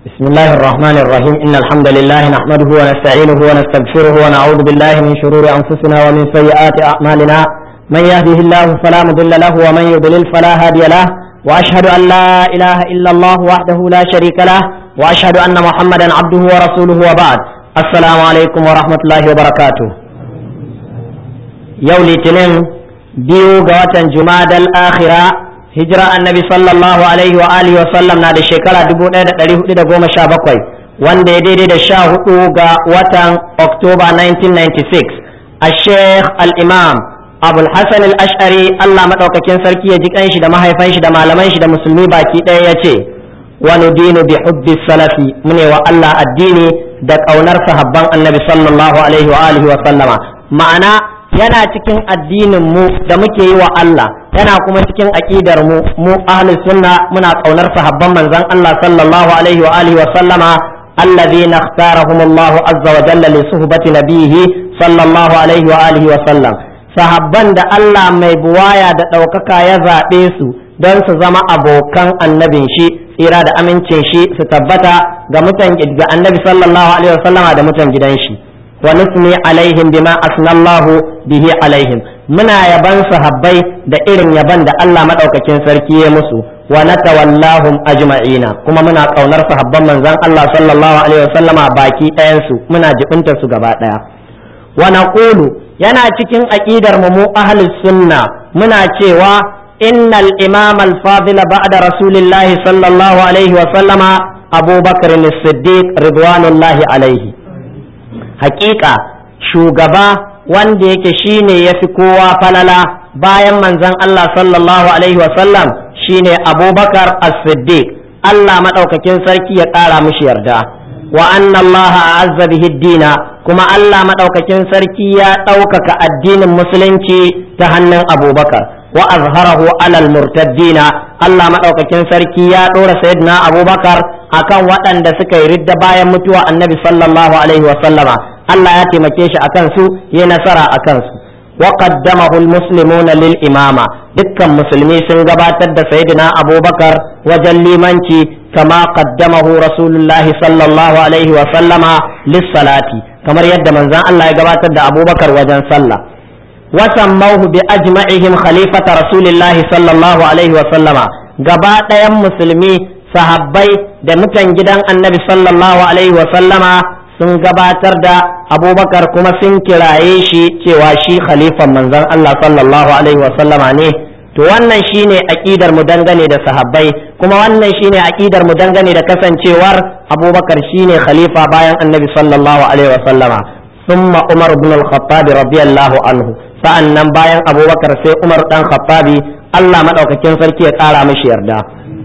بسم الله الرحمن الرحيم إن الحمد لله نحمده ونستعينه ونستغفره ونعوذ بالله من شرور أنفسنا ومن سيئات أعمالنا من يهده الله فلا مضل له ومن يضلل فلا هادي له وأشهد أن لا إله إلا الله وحده لا شريك له وأشهد أن محمدا عبده ورسوله وبعد السلام عليكم ورحمة الله وبركاته يولي تنم بيو قوة جماد الآخرة hijira annabi sallallahu alaihi wa alihi wa sallam na da shekara 1417 wanda ya daidai da sha hudu ga watan oktoba 1996 a sheikh al-imam abul hassan al-ash'ari allah maɗaukakin sarki ya ji kanshi da mahaifan shi da malaman shi da musulmi baki ɗaya ya ce wani dinu bi hubbi salafi mune wa allah addini da ƙaunar sahabban annabi sallallahu alaihi wa alihi wa sallama ma'ana yana cikin addinin mu da muke yi wa Allah yana kuma cikin aqidar mu mu ahlus sunna muna kaunar sahabban manzon Allah sallallahu alaihi wa alihi wa sallama alladhina ikhtarahum Allah azza wa jalla li suhbati nabiyhi sallallahu alaihi wa alihi wa sallam sahabban da Allah mai buwaya da ɗaukaka ya zaɓe su don su zama abokan annabin shi tsira da amincin shi su tabbata ga mutan ga annabi sallallahu alaihi wa sallama da mutan gidan shi wa nusni alaihim bima asnallahu bihi alaihim muna yaban sahabbai da irin yaban da Allah madaukakin sarki ya musu wa natawallahum ajma'ina kuma muna kaunar sahabban manzon Allah sallallahu alaihi wasallama baki ɗayan su muna jibinta su gaba ɗaya wa naqulu yana cikin aqidar mu mu ahlus sunna muna cewa innal imam al-fadil ba'da rasulillahi sallallahu alaihi wasallama abubakar as-siddiq ridwanullahi alaihi hakika shugaba wanda yake shine ya fi kowa falala bayan manzon Allah sallallahu alaihi wasallam shine abubakar as-siddiq Allah maɗaukakin sarki ya ƙara mishi yarda wa anna Allah a'azza bihi dina kuma Allah maɗaukakin sarki ya ɗaukaka addinin musulunci ta hannun abubakar wa azharahu alal murtaddina Allah maɗaukakin sarki ya ɗora sayyidina abubakar akan waɗanda suka yi ridda bayan mutuwa annabi sallallahu alaihi wa sallama Allah ya taimake shi akan su ya nasara akan su wa qaddamahu almuslimuna lil imama dukkan musulmi sun gabatar da sayyidina abubakar wajen limanci kama qaddamahu rasulullahi sallallahu alaihi wa sallama lis salati kamar yadda manzon Allah ya gabatar da abubakar wajen sallah wa sammauhu bi ajma'ihim khalifata rasulillahi sallallahu alaihi wa sallama gaba ɗayan musulmi sahabbai da mutan gidan annabi sallallahu alaihi wasallama sun gabatar da abubakar kuma sun kiraye shi cewa shi khalifan manzon Allah sallallahu alaihi wasallama ne to wannan shine aqidar mu dangane da sahabbai kuma wannan shine aqidar mu dangane da kasancewar abubakar shine khalifa bayan annabi sallallahu alaihi wasallama ثم عمر بن الخطاب رضي الله عنه sa'annan bayan abubakar sai umar dan khattabi Allah madaukakin sarki ya kara mishi yarda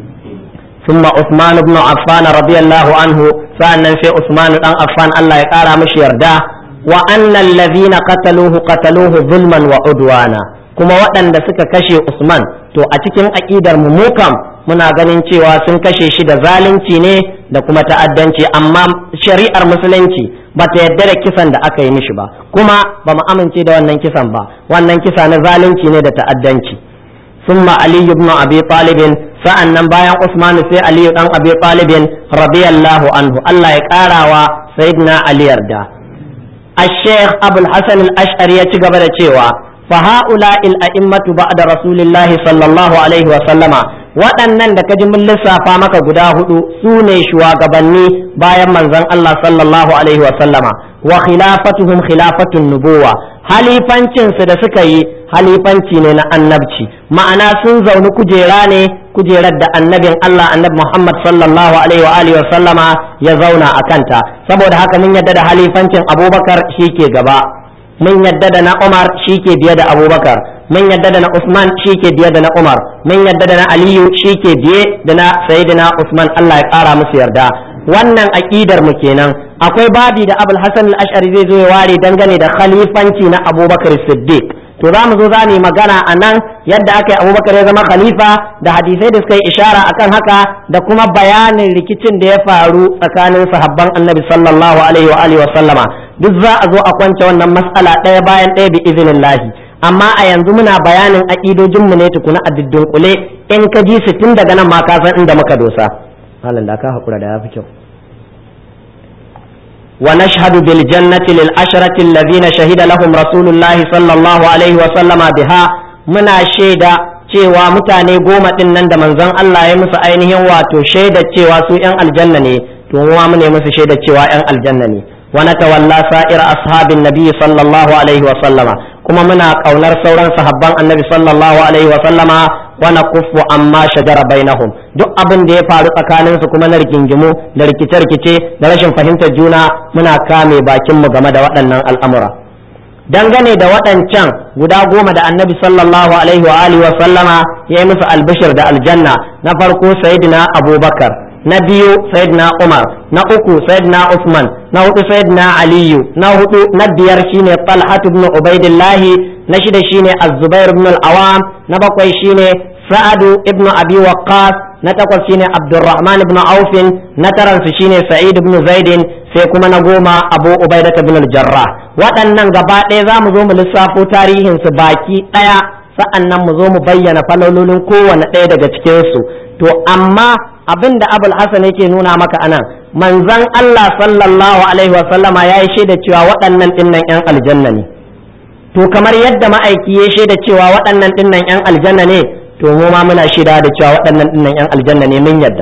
ثم عثمان بن عفان رضي الله عنه فأنا في عثمان بن عفان الله يقارى مش يردا وأن الذين قتلوه قتلوه ظلما وعدوانا kuma waɗanda suka kashe Usman to a cikin aƙidar mu mukam muna ganin cewa sun kashe shi da zalunci ne da kuma ta'addanci amma shari'ar musulunci ba ta yadda da kisan da aka yi mishi ba kuma ba mu amince da wannan kisan ba wannan kisa na zalunci ne da ta'addanci ثم علي بن أبي طالب sa'an nan bayan Usman sai Aliyu ɗan Abi Talibin radiyallahu anhu Allah ya ƙara wa Sayyidina Ali yarda. Al-Sheikh Abul Hassan al-Ash'ari ya ci gaba da cewa fa ha'ula il a'immatu ba'da Rasulillahi sallallahu alaihi wa sallama waɗannan da kaji mun lissafa maka guda hudu su ne shugabanni bayan manzon Allah sallallahu alaihi wa sallama wa khilafatuhum khilafatun nubuwa halifancinsu da suka yi halifanci ne na annabci ma'ana sun zauni kujera ne kujerar da annabin Allah annabi Muhammad sallallahu alaihi wa alihi wa sallama ya zauna a kanta saboda haka mun yadda da halifancin Abubakar ke gaba mun yadda da na Umar ke biye da Abubakar mun yadda da na Usman ke biye da na Umar mun yadda da na Aliyu ke biye da na Sayyidina Usman Allah ya kara musu yarda wannan aqidar mu kenan akwai babi da Abul Hasan al-Ash'ari zai zo ya ware dangane da khalifanci na Abubakar Siddiq to za mu zo za mu yi magana a nan yadda aka yi abubakar ya zama khalifa da hadisai da suka yi ishara akan haka da kuma bayanin rikicin da ya faru tsakanin sahabban annabi sallallahu alaihi wa alihi wa sallama duk za a zo a kwance wannan mas'ala ɗaya bayan ɗaya bi iznillahi amma a yanzu muna bayanin aƙidojin mu ne tukuna a diddin kule in ka ji su tun daga nan ma ka san inda muka dosa malam da ka hakura da ya fi kyau ونشهد بالجنة للعشرة الذين شهد لهم رسول الله صلى الله عليه وسلم بها منا شيدا cewa mutane goma din nan da manzon Allah ya musu ainihin wato shaida cewa su yan aljanna ne to mu ma ne musu shaida cewa yan aljanna ne wa natawalla sa'ir ashabin nabi sallallahu alaihi wa sallama kuma muna kaunar sauran sahabban annabi sallallahu alaihi wa sallama wa naquffu amma shajara bainahum duk abin da ya faru tsakanin su kuma na rigingimu da rikice-rikice da rashin fahimtar juna muna kame bakin mu game da waɗannan al'amura dangane da waɗancan guda goma da annabi sallallahu alaihi wa alihi wa sallama ya yi musu albishir da aljanna na farko sayyidina abubakar na biyu sayyidina umar na uku sayyidina usman na hudu sayyidina aliyu na hudu na biyar shine talhat ibn ubaidillah na shida shine az-zubair ibn al-awam na bakwai shine sa'adu ibn abi waqqas na takwas shine abdurrahman ibn aufin na taransu shine sa'id ibn zaidin sai kuma na goma abu ubaidah ibn al-jarrah waɗannan gaba ɗaya za mu zo mu lissafo tarihin su baki ɗaya sa'an nan mu zo mu bayyana falololin kowane ɗaya daga cikin su to amma abin da abul hasan yake nuna maka anan manzon Allah sallallahu alaihi wa sallama yayi shaida cewa waɗannan dinnan yan aljanna ne to kamar yadda ma'aiki ya shaida cewa waɗannan dinnan yan aljanna ne to mu ma muna shaida da cewa waɗannan dinnan yan aljanna ne mun yadda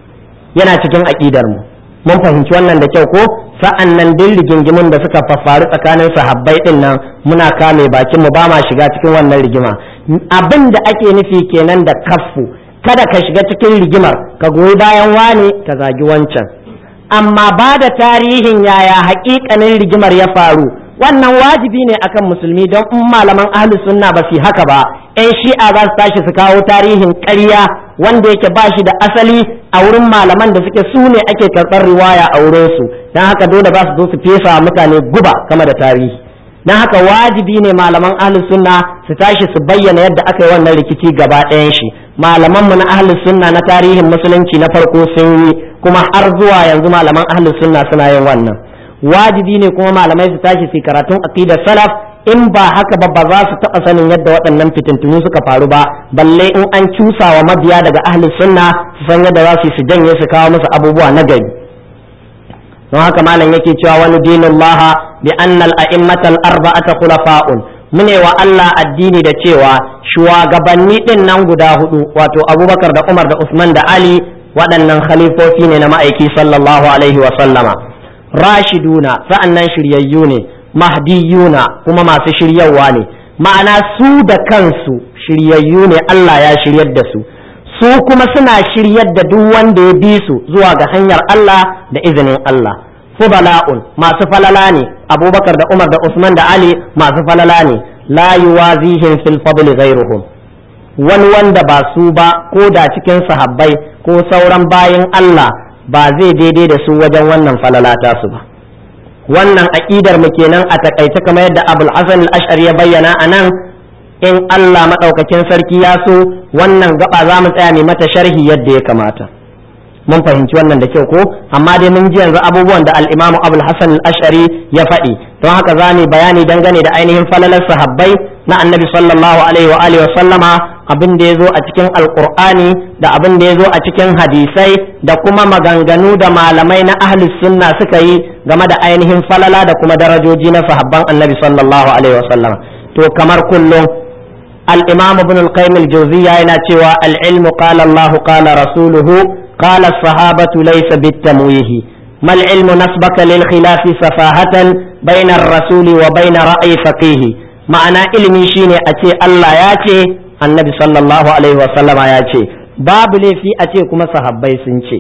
yana cikin aqidar mu mun fahimci wannan da kyau ko sa'an nan din rigingimin da suka faffaru tsakanin sahabbai din nan muna kame bakin mu ba ma shiga cikin wannan rigima abin da ake nufi kenan da kaffu kada ka shiga cikin rigimar ka goyi bayan wane ka zagi wancan amma ba da tarihin yaya haƙiƙanin rigimar ya faru wannan wajibi ne akan musulmi don in malaman ahli sunna ba su haka ba yan shi'a za su tashi su kawo tarihin ƙarya wanda yake ba shi da asali a wurin malaman da suke su ne ake karɓar riwaya a wurin su don haka dole za su zo su fesa mutane guba kama da tarihi don haka wajibi ne malaman ahli sunna su tashi su bayyana yadda aka yi wannan rikici gaba ɗayan shi malaman mu na ahli sunna na tarihin musulunci na farko sun yi kuma har zuwa yanzu malaman ahli sunna suna yin wannan wajibi ne kuma malamai su tashi su karatun aqidar salaf in ba haka ba ba za su taɓa sanin yadda waɗannan fitintunu suka faru ba balle in an cusa wa mabiya daga ahli sunna su san yadda za su su janye su kawo musu abubuwa na gari don haka malam yake cewa wani dinin laha bi annal a'immatal arba'ata khulafa'un mune wa Allah addini da cewa shugabanni din nan guda hudu wato Abubakar da Umar da Usman da Ali waɗannan khalifofi ne na ma'aiki sallallahu alaihi wa sallama rashiduna sa'annan shiryayyu ne mahdiyuna kuma masu shiryawa ne ma'ana su da kansu shiryayyu ne Allah ya shiryar da su su kuma suna shiryar da duk wanda ya bi su zuwa ga hanyar Allah da izinin Allah fubala'un masu falala ne abubakar da umar da usman da ali masu falala ne la yuwazihim fil fadli ghairuhum wani wanda ba su ba ko da cikin sahabbai ko sauran bayin Allah ba zai daidai da su wajen wannan falalata su ba wannan aƙidar mu kenan a takaice kamar yadda abul hasan al-ash'ari ya bayyana a nan in Allah maɗaukakin sarki ya so wannan gaba za mu tsaya mai mata sharhi yadda ya kamata mun fahimci wannan da kyau ko amma dai mun ji yanzu abubuwan da al-imamu abul hasan al-ash'ari ya faɗi don haka za mu bayani dangane da ainihin falalar sahabbai na annabi sallallahu alaihi wa alihi wa sallama abin da ya zo a cikin alkur'ani da abin da ya zo a cikin hadisai da kuma maganganu da malamai na ahli sunna suka yi game da ainihin falala da kuma darajoji na sahabban annabi sallallahu alaihi wasallam to kamar kullum al-imam ibn al-qayyim al-jawziyya yana cewa al-ilmu qala Allah qala rasuluhu qala as-sahabatu laysa bit-tamwih ما العلم نسبك للخلاف سفاهة بين الرسول وبين رأي فقيه معنى علمي شيني أتي الله ياتي annabi sallallahu alaihi wasallama ya ce babu laifi a ce kuma sahabbai sun ce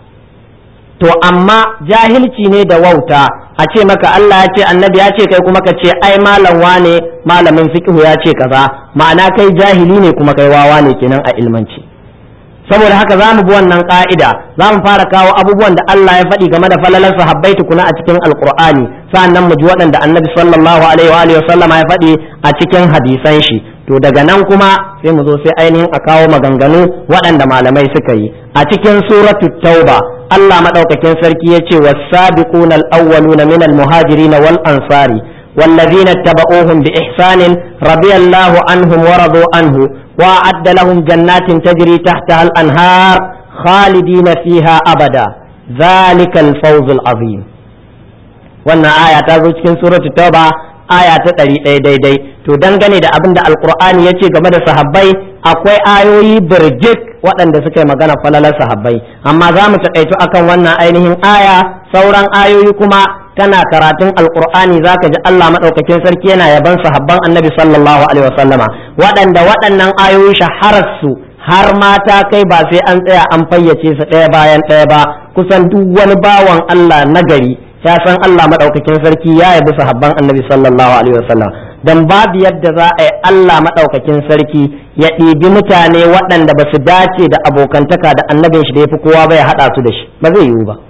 to amma jahilci ne da wauta a ce maka Allah ya ce annabi ya ce kai kuma ka ce ai malam wane malamin fiqhu ya ce kaza ma'ana kai jahili ne kuma kai wawa ne kenan a ilmanci saboda haka za mu bi wannan ka'ida za mu fara kawo abubuwan da Allah ya faɗi game da falalar sahabbai tukuna a cikin alqur'ani sa'annan mu ji waɗanda annabi sallallahu alaihi wa sallama ya faɗi a cikin hadisan shi to daga nan kuma sai mu zo sai ainihin a kawo maganganu waɗanda malamai suka yi a cikin suratu tauba Allah madaukakin sarki ya ce was-sabiquna al-awwaluna min al-muhajirin wal ansari والذين اتبعوهم بإحسان رضي الله عنهم ورضوا عنه وأعد لهم جنات تجري تحتها الأنهار خالدين فيها أبدا ذلك الفوز العظيم wannan aya ta zo cikin suratul tauba aya ta ɗari ɗaya daidai to dangane da abin da alkur'ani ya ce game da sahabbai akwai ayoyi birjik waɗanda suka yi magana falalar sahabbai amma za mu taƙaito akan wannan ainihin aya sauran ayoyi kuma kana karatun alkur'ani za ka ji allah maɗaukakin sarki yana yaban sahabban annabi sallallahu alaihi wasallama waɗanda waɗannan ayoyi shahararsu har mata kai ba sai an tsaya an fayyace su ɗaya bayan ɗaya ba kusan duk wani bawan allah nagari ya san Allah maɗaukakin sarki ya yabi sahabban annabi sallallahu alaihi wasallam dan babu yadda za a yi Allah maɗaukakin sarki ya ɗibi mutane waɗanda ba su dace da abokantaka da annabin shi da ya fi kowa ba ya haɗa su da shi ba zai yiwu ba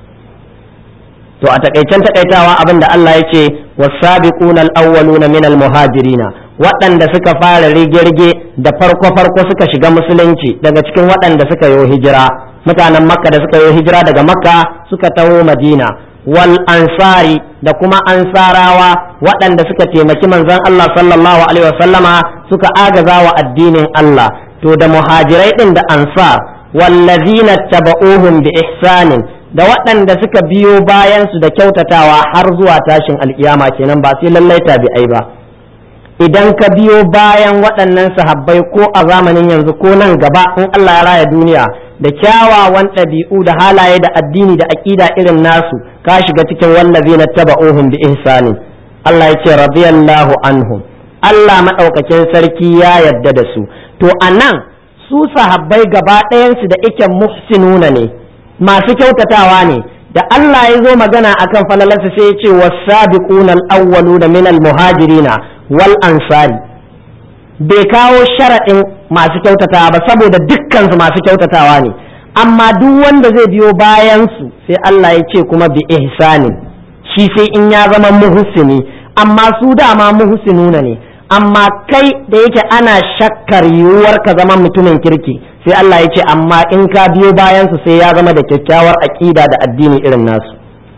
to a takaicen takaitawa abin da Allah ya ce wasabiquna al-awwaluna min al-muhajirina waɗanda suka fara rige-rige da farko-farko suka shiga musulunci daga cikin waɗanda suka yi hijira mutanen makka da suka yi hijira daga makka suka taho madina wal ansari da kuma ansarawa waɗanda suka taimaki manzon Allah sallallahu alaihi wasallama suka agaza wa addinin Allah to da muhajirai ɗin da ansar wallazina taba'uhum bi ihsanin da waɗanda suka biyo bayan su da kyautatawa har zuwa tashin alkiyama kenan ba sai lallai tabi'ai ba idan ka biyo bayan waɗannan sahabbai ko a zamanin yanzu ko nan gaba in Allah ya raya duniya da kyawawan ɗabi'u da halaye da addini da aƙida irin nasu ka shiga cikin wallazi na taba'uhum bi ihsani Allah ya ce radiyallahu anhum Allah maɗaukakin sarki ya yarda da su to anan su sahabbai gaba ɗayansu da ike muhsinuna ne masu kyautatawa ne da Allah ya zo magana akan falalarsa sai ya ce wasabiquna al-awwaluna min al-muhajirina wal ansari bai kawo sharaɗin masu kyautatawa ba saboda dukkansu masu kyautatawa ne amma duk wanda zai biyo bayansu sai Allah ya ce kuma bi ihsanin shi sai in ya zama muhsini amma su dama muhsinuna ne amma kai da yake ana shakkar yiwuwar ka zama mutumin kirki sai Allah ya ce amma in ka biyo bayansu sai ya zama da kyakkyawar aƙida da addini irin nasu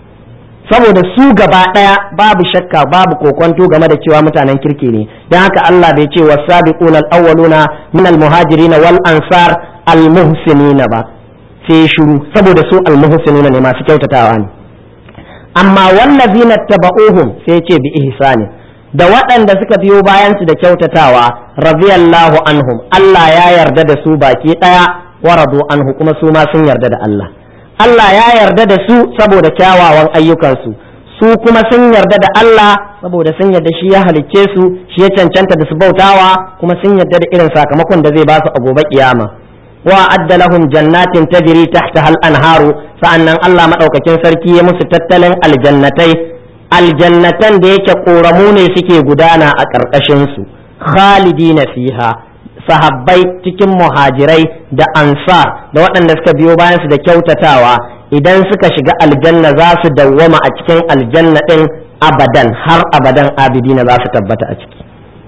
saboda su gaba ɗaya babu shakka babu kokonto game da cewa mutanen kirki ne don haka Allah bai ce wasabiquna al-awwaluna min al-muhajirin wal ansar al-muhsinina ba sai shiru saboda su al-muhsinuna ne masu kyautatawa ne amma wallazina taba'uhum sai ce bi ihsani da waɗanda suka biyo bayan su da kyautatawa radiyallahu anhum Allah ya yarda da su baki ɗaya waradu anhu kuma su ma sun yarda da Allah Allah ya yarda da su saboda kyawawan ayyukansu su kuma sun yarda da Allah saboda sun yarda shi ya halicce su shi ya cancanta da su bautawa kuma sun yarda da irin sakamakon da zai ba su a gobe kiyama wa adda lahum jannatin tajri tahtaha al-anharu sa'annan Allah madaukakin sarki ya musu tattalin aljannatai aljannatan da yake koramu ne suke gudana a ƙarƙashin su khalidina fiha sahabbai cikin muhajirai da ansar da waɗanda suka biyo bayan su da kyautatawa idan suka shiga aljanna za su dawwama a cikin aljanna ɗin abadan har abadan abidina za su tabbata a ciki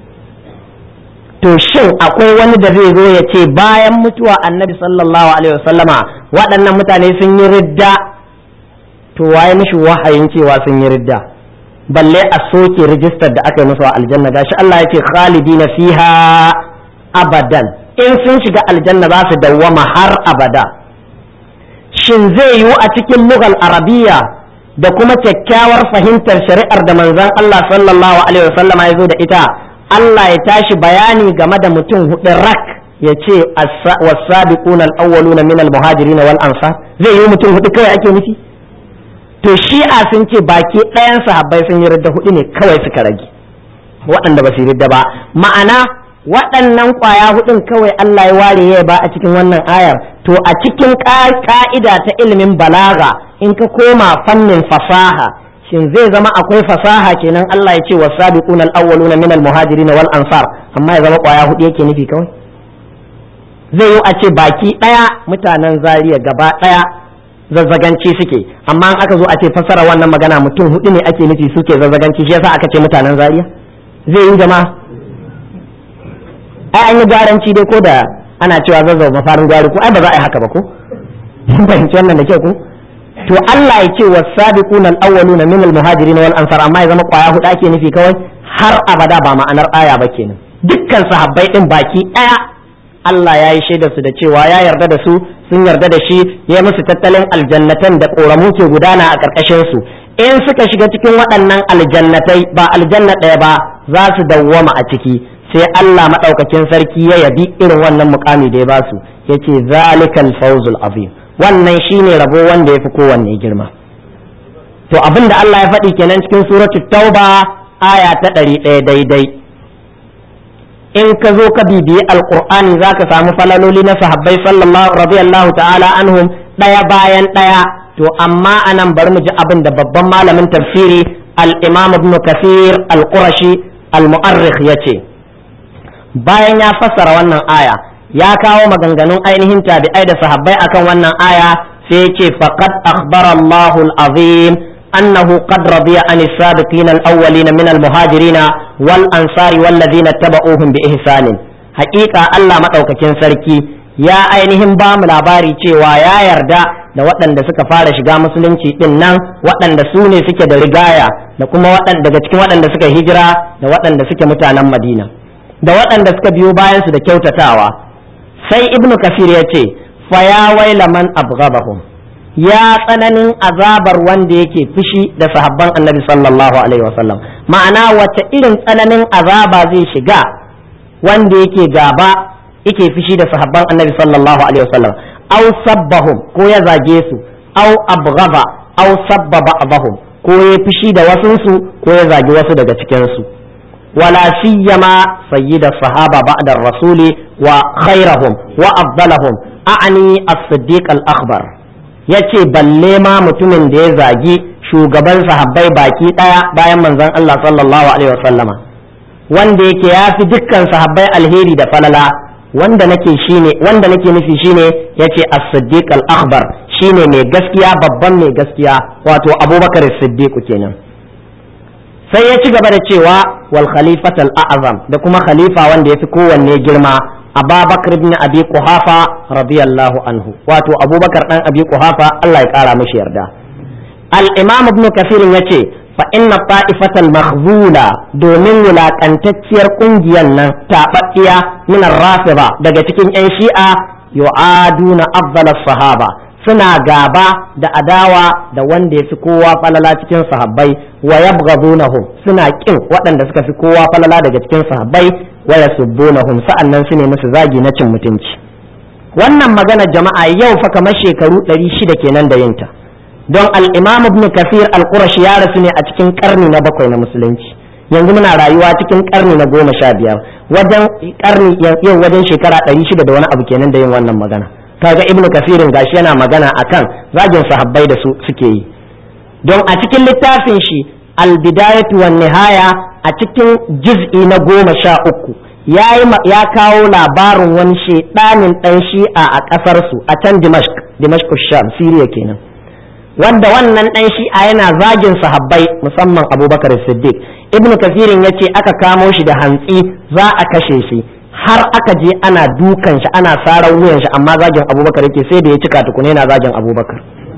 to shin akwai wani da zai zo ya ce bayan mutuwa annabi sallallahu alaihi wasallama waɗannan mutane sun yi ridda to waye mishi wahayin cewa sun yi ridda balle a soke rijistar da aka yi musu a aljanna gashi Allah ya ce khalidina fiha abadan in sun shiga aljanna za su dawwama har abada shin zai yiwu a cikin lugal arabiya da kuma kyakkyawar fahimtar shari'ar da manzon Allah sallallahu alaihi wasallam ya zo da ita Allah ya tashi bayani game da mutum hudu rak ya ce wasabiqun al-awwaluna min al-muhajirin wal ansar zai yiwu mutum hudu kawai ake nufi to shi'a sun ce baki ɗayan sahabbai sun yi ridda hudu ne kawai suka rage waɗanda ba su yi ridda ba ma'ana waɗannan ƙwaya hudun kawai Allah ya ware ya ba a cikin wannan ayar to a cikin ka'ida ta ilimin balaga in ka koma fannin fasaha shin zai zama akwai fasaha kenan Allah ya ce wasabiqun al-awwaluna min al-muhajirin wal ansar amma ya zama ƙwaya hudu yake nufi kawai zai yi a ce baki ɗaya mutanen Zaria gaba ɗaya zazzaganci suke amma in aka zo a ce fassara wannan magana mutum hudu ne ake nufi suke zazzaganci shi yasa aka ce mutanen Zaria zai yi jama'a ai an yi garanci dai ko da ana cewa zazzau mafarin gwari ko ai ba za a yi haka ba ko kun fahimci wannan da kyau ko to Allah ya ce wasabiquna al-awwaluna min al-muhajirin wal ansar amma ya zama kwaya hudu ake nufi kawai har abada ba ma'anar aya ba kenan dukkan sahabbai din baki daya Allah ya yi shaida su da cewa ya yarda da su sun yarda da shi ya musu tattalin aljannatan da ƙoramu ke gudana a ƙarƙashin su in suka shiga cikin waɗannan aljannatai ba aljanna ɗaya ba za su dawwama a ciki sai Allah maɗaukakin sarki ya yabi irin wannan mukami da ya ba su ya ce zalikal fawzul azim wannan shine rabo wanda ya fi kowanne girma to abin da Allah ya faɗi kenan cikin suratu tauba aya ta ɗari ɗaya daidai in ka zo ka bibiyi alqur'ani zaka samu falaloli na sahabbai sallallahu radiyallahu ta'ala anhum ɗaya bayan ɗaya to amma anan bari mu ji abin da babban malamin tafsiri al-imam ibn kathir al-qurashi al-mu'arrikh yace bayan ya fassara wannan aya ya kawo maganganun ainihin tabi'ai da sahabbai akan wannan aya sai yace faqad akhbara Allahu al-azim annahu qad radiya an as-sabiqin al-awwalin min al-muhajirin wal ansari wal ladina tabauhum bi ihsanin haƙiƙa Allah madaukakin sarki ya ainihin ba mu labari cewa ya yarda da waɗanda suka fara shiga musulunci din nan waɗanda su ne suke da rigaya da kuma daga cikin waɗanda suka hijira da waɗanda suke mutanen madina da waɗanda suka biyo bayansu da kyautatawa sai ibnu kasir ya ce fa ya waila man abghadahum ya tsananin azabar wanda yake fushi da sahabban annabi sallallahu alaihi wasallam ma'ana wace irin tsananin azaba zai shiga wanda yake gaba yake fushi da sahabban annabi sallallahu alaihi wasallam aw sabbahum ko ya zage su aw abghaba aw sabba ba'dahum ko ya fushi da wasunsu ko ya zagi wasu daga cikin su ولا سيما سيد الصحابة بعد الرسول وخيرهم وأفضلهم أعني الصديق الأخبر yace balle ma mutumin da ya zagi shugaban sahabbai baki daya bayan manzon Allah sallallahu alaihi wasallama wanda yake ya fi dukkan sahabbai alheri da falala wanda nake shine wanda nake nufi shine yace as-siddiq al-akhbar shine mai gaskiya babban mai gaskiya wato abubakar as-siddiq kenan sai ya ci gaba da cewa wal khalifatal a'zam da kuma khalifa wanda ya fi kowanne girma ababakar ibn abi quhafa radiyallahu anhu wato abubakar dan abi quhafa Allah ya kara mishi yarda al imam ibn kasir yace fa inna ta'ifatal makhzula domin wulakantacciyar kungiyar nan tababbiya min rafida daga cikin yan shi'a yu'aduna afdalas sahaba suna gaba da adawa da wanda ya fi kowa falala cikin sahabbai wa yabghadunahum suna kin waɗanda suka fi kowa falala daga cikin sahabbai wa yasubbunahum sa'annan su ne musu zagi na cin mutunci wannan magana jama'a yau fa kamar shekaru 600 kenan da yinta don al-imam ibn kathir al-qurashi ya rasu ne a cikin karni na bakwai na musulunci yanzu muna rayuwa cikin karni na goma sha biyar wajen karni yau wajen shekara 600 da wani abu kenan da yin wannan magana kaga ibnu kasirin gashi yana magana akan zagin sahabbai da su suke yi don a cikin littafin shi albidayatu wan nihaya a cikin juz'i na goma sha uku ya kawo labarin wani shedanin dan shi'a a kasar su a can dimashq dimashq sham siriya kenan wanda wannan dan shi'a yana zagin sahabbai musamman abubakar siddiq ibnu kasirin ya ce aka kamo shi da hantsi za a kashe shi har aka je ana dukan shi ana saran wuyan shi amma zagin abubakar yake sai da ya cika tukune yana zagin abubakar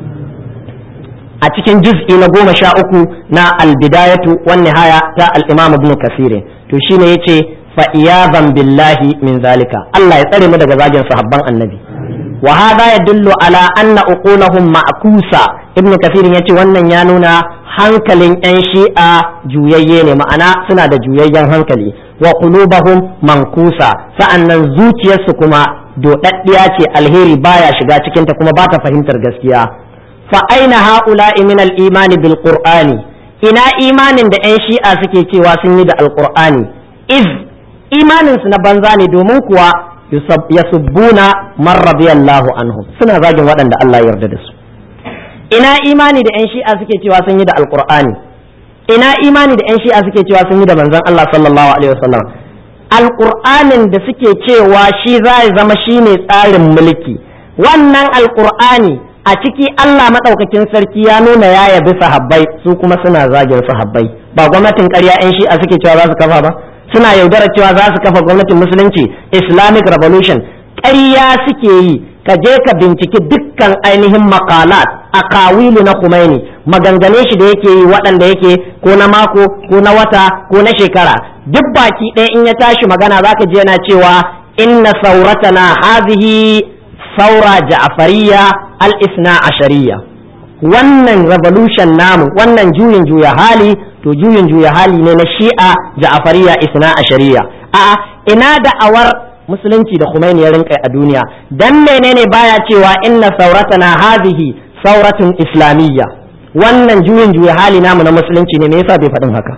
a cikin juz'i na goma sha uku na albidayatu wan nihaya ta al-imam ibn kasirin to shine yace fa iyazan billahi min zalika Allah ya tsare mu daga zagin sahabban annabi wa hadha yadullu ala anna uqulahum ma'kusa ibn kasirin yace wannan ya nuna hankalin yan shi'a juyayye ne ma'ana suna da juyayyen hankali wa qulubahum mankusa sa'annan zuciyarsu kuma dodaddiya ce alheri baya shiga cikinta kuma ba ta fahimtar gaskiya fa aina haula'i min al-iman bil qur'ani ina imanin da yan shi'a suke cewa sun yi da alqur'ani iz imanin su na banza ne domin kuwa yasubbuna man radiyallahu anhum suna zagin waɗanda Allah ya yarda da su ina imani da yan shi'a suke cewa sun yi da alqur'ani ina imani da 'yan shi'a suke cewa sun yi da manzon Allah sallallahu alaihi wasallam alƙur'anin da suke cewa shi za ya zama shine tsarin mulki wannan alƙur'ani a ciki Allah maɗaukakin sarki ya nuna ya yabi sahabbai su kuma suna zagin sahabbai ba gwamnatin ƙarya 'yan shi'a suke cewa za su kafa ba suna yaudarar cewa za su kafa gwamnatin musulunci islamic revolution ƙarya suke yi ka je ka binciki dukkan ainihin makalat a kawilu na Khomeini maganganu shi da yake yi waɗanda yake ko na mako ko na wata ko na shekara duk baki ɗaya in ya tashi magana zaka je yana cewa inna sauratana hazihi saura ja'fariya al-isna ashariya wannan revolution namu wannan juyin juya hali to juyin juya hali ne na shi'a ja'afariya isna a shari'a a ina da'awar musulunci da Khomeini ya rinka a duniya dan menene baya cewa inna sauratana hadhihi sauratun islamiyya wannan juyin juya hali namu na musulunci ne me yasa bai faɗin haka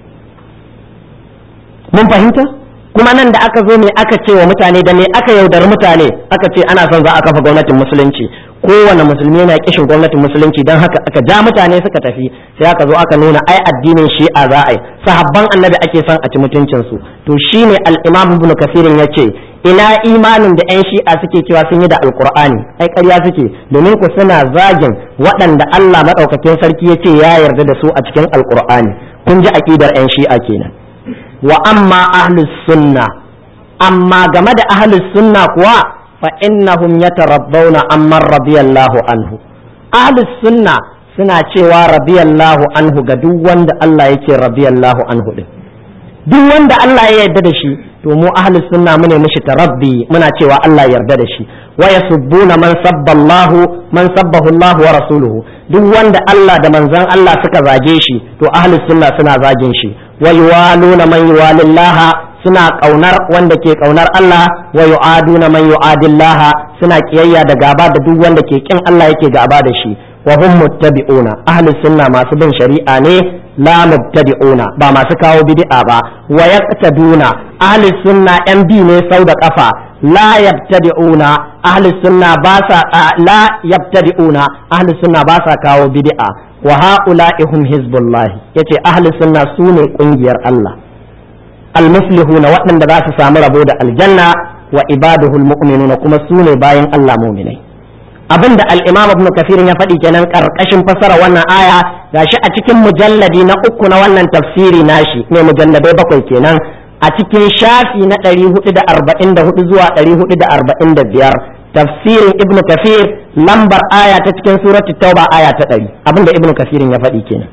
mun fahimta kuma nan da aka zo me aka ce wa mutane da me aka yaudari mutane aka ce ana son za a kafa gwamnatin musulunci kowane musulmi yana kishin gwamnatin musulunci don haka aka ja mutane suka tafi sai aka zo aka nuna ai addinin shi'a za a yi sahabban annabi ake son a ci mutuncin su to shine al-imam ibn kasirin yace ina imanin da yan shi'a suke cewa sun yi da alqur'ani ai ƙarya suke domin ku suna zagin waɗanda Allah madaukakin sarki yace ya yarda da su a cikin alqur'ani kun ji aqidar yan shi'a kenan wa amma ahlus sunna amma game da ahlus sunna kuwa fa innahum yatarabbawna amman radiyallahu anhu ahlus sunna suna cewa radiyallahu anhu ga duk wanda Allah yake radiyallahu anhu din duk wanda Allah ya yarda da shi to mu ahlus sunna mune mishi tarabbi muna cewa Allah ya yarda da shi wa yasubbuna man sabba Allah man sabbahu Allah wa rasuluhu duk wanda Allah da manzon Allah suka zage shi to ahlus sunna suna zagin shi wa yuwaluna man yuwalillaha suna kaunar wanda ke kaunar Allah wa yu'aduna man yu'adillaha suna kiyayya da gaba da duk wanda ke kin Allah yake gaba da shi wa hum muttabi'una ahli sunna masu bin shari'a ne la mubtadi'una ba masu kawo bid'a ba wa yaqtaduna ahli sunna yan bi ne sau da kafa la yabtadi'una ahli sunna ba sa la yabtadi'una ahli sunna ba sa kawo bid'a wa ha'ula'i hum hizbullahi yace ahli sunna sune kungiyar Allah almuflihuna waɗanda za su samu rabo da aljanna wa ibaduhu almu'minuna kuma sune bayan Allah mu'minai abinda al-imam ibn kafirin ya faɗi kenan karkashin fasara wannan aya gashi a cikin mujalladi na uku na wannan tafsiri nashi ne mujalladai bakwai kenan a cikin shafi na 444 zuwa 445 tafsirin ibn kafir lambar aya ta cikin suratul tauba aya ta 100 abinda ibn kafirin ya faɗi kenan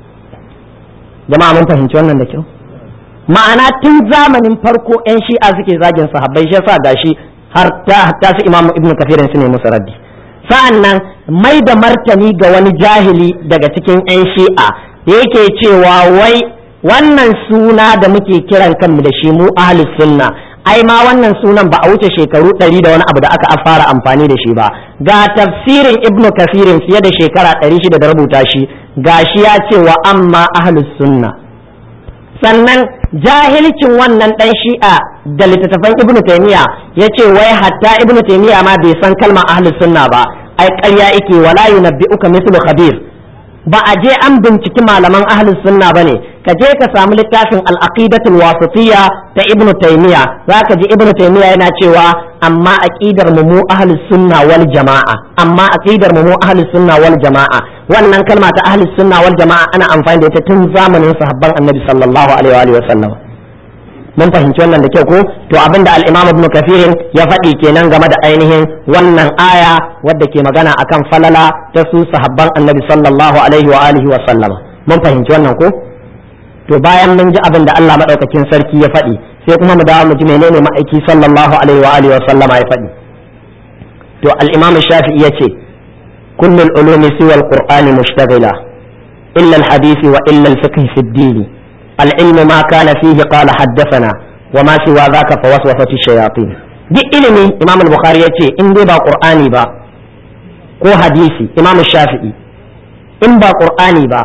jama'a mun fahimci wannan da kyau ma'ana tun zamanin farko 'yan shi'a suke zagin sahabbai shi yasa gashi har ta ta su imam ibnu kafirin su ne musu raddi sa'annan mai da martani ga wani jahili daga cikin 'yan shi'a da yake cewa wai wannan suna da muke kiran kanmu da shi mu ahli sunna ai ma wannan sunan ba a wuce shekaru ɗari da wani abu da aka fara amfani da shi ba ga tafsirin ibnu kafirin fiye da shekara ɗari shida da rubuta shi gashi ya ce wa amma ahli sunna sannan jahilcin wannan dan shi'a da littattafan ibnu taymiya yace wai hatta ibnu taymiya ma bai san kalmar ahlus sunna ba ai ƙarya yake wala yunabbi'uka mithlu khabir ba a je an binciki malaman ahlus sunna bane ka je ka samu littafin al-aqidatul wasitiyya ta ibnu taymiya zaka ji ibnu taymiya yana cewa amma aqidar mu mu ahlus sunna wal jama'a amma aqidar mu mu ahlus sunna wal jama'a wannan kalma ta ahlus sunna wal jama'a ana amfani da ita tun zamanin sahabban annabi sallallahu alaihi wa sallam mun fahimci wannan da kyau ko to abinda al-imam ibn kafirin ya faɗi kenan game da ainihin wannan aya wadda ke magana akan falala ta su sahabban annabi sallallahu alaihi wa alihi wa sallama mun fahimci wannan ko to bayan mun ji abin da Allah madaukakin sarki ya faɗi sai kuma mu dawo mu ji menene ma'aiki sallallahu alaihi wa alihi wa sallama ya faɗi to al-imam shafi'i yace kullu al-ulumi siwa al-qur'ani mushtaghila illa al-hadisi wa illa al-fiqh fi ad-din العلم ما كان فيه قال حدثنا وما سوى ذاك فوسوسة الشياطين duk ilimi imam al-bukhari ya ce in dai ba qur'ani ba ko hadisi imam shafi'i in ba qur'ani ba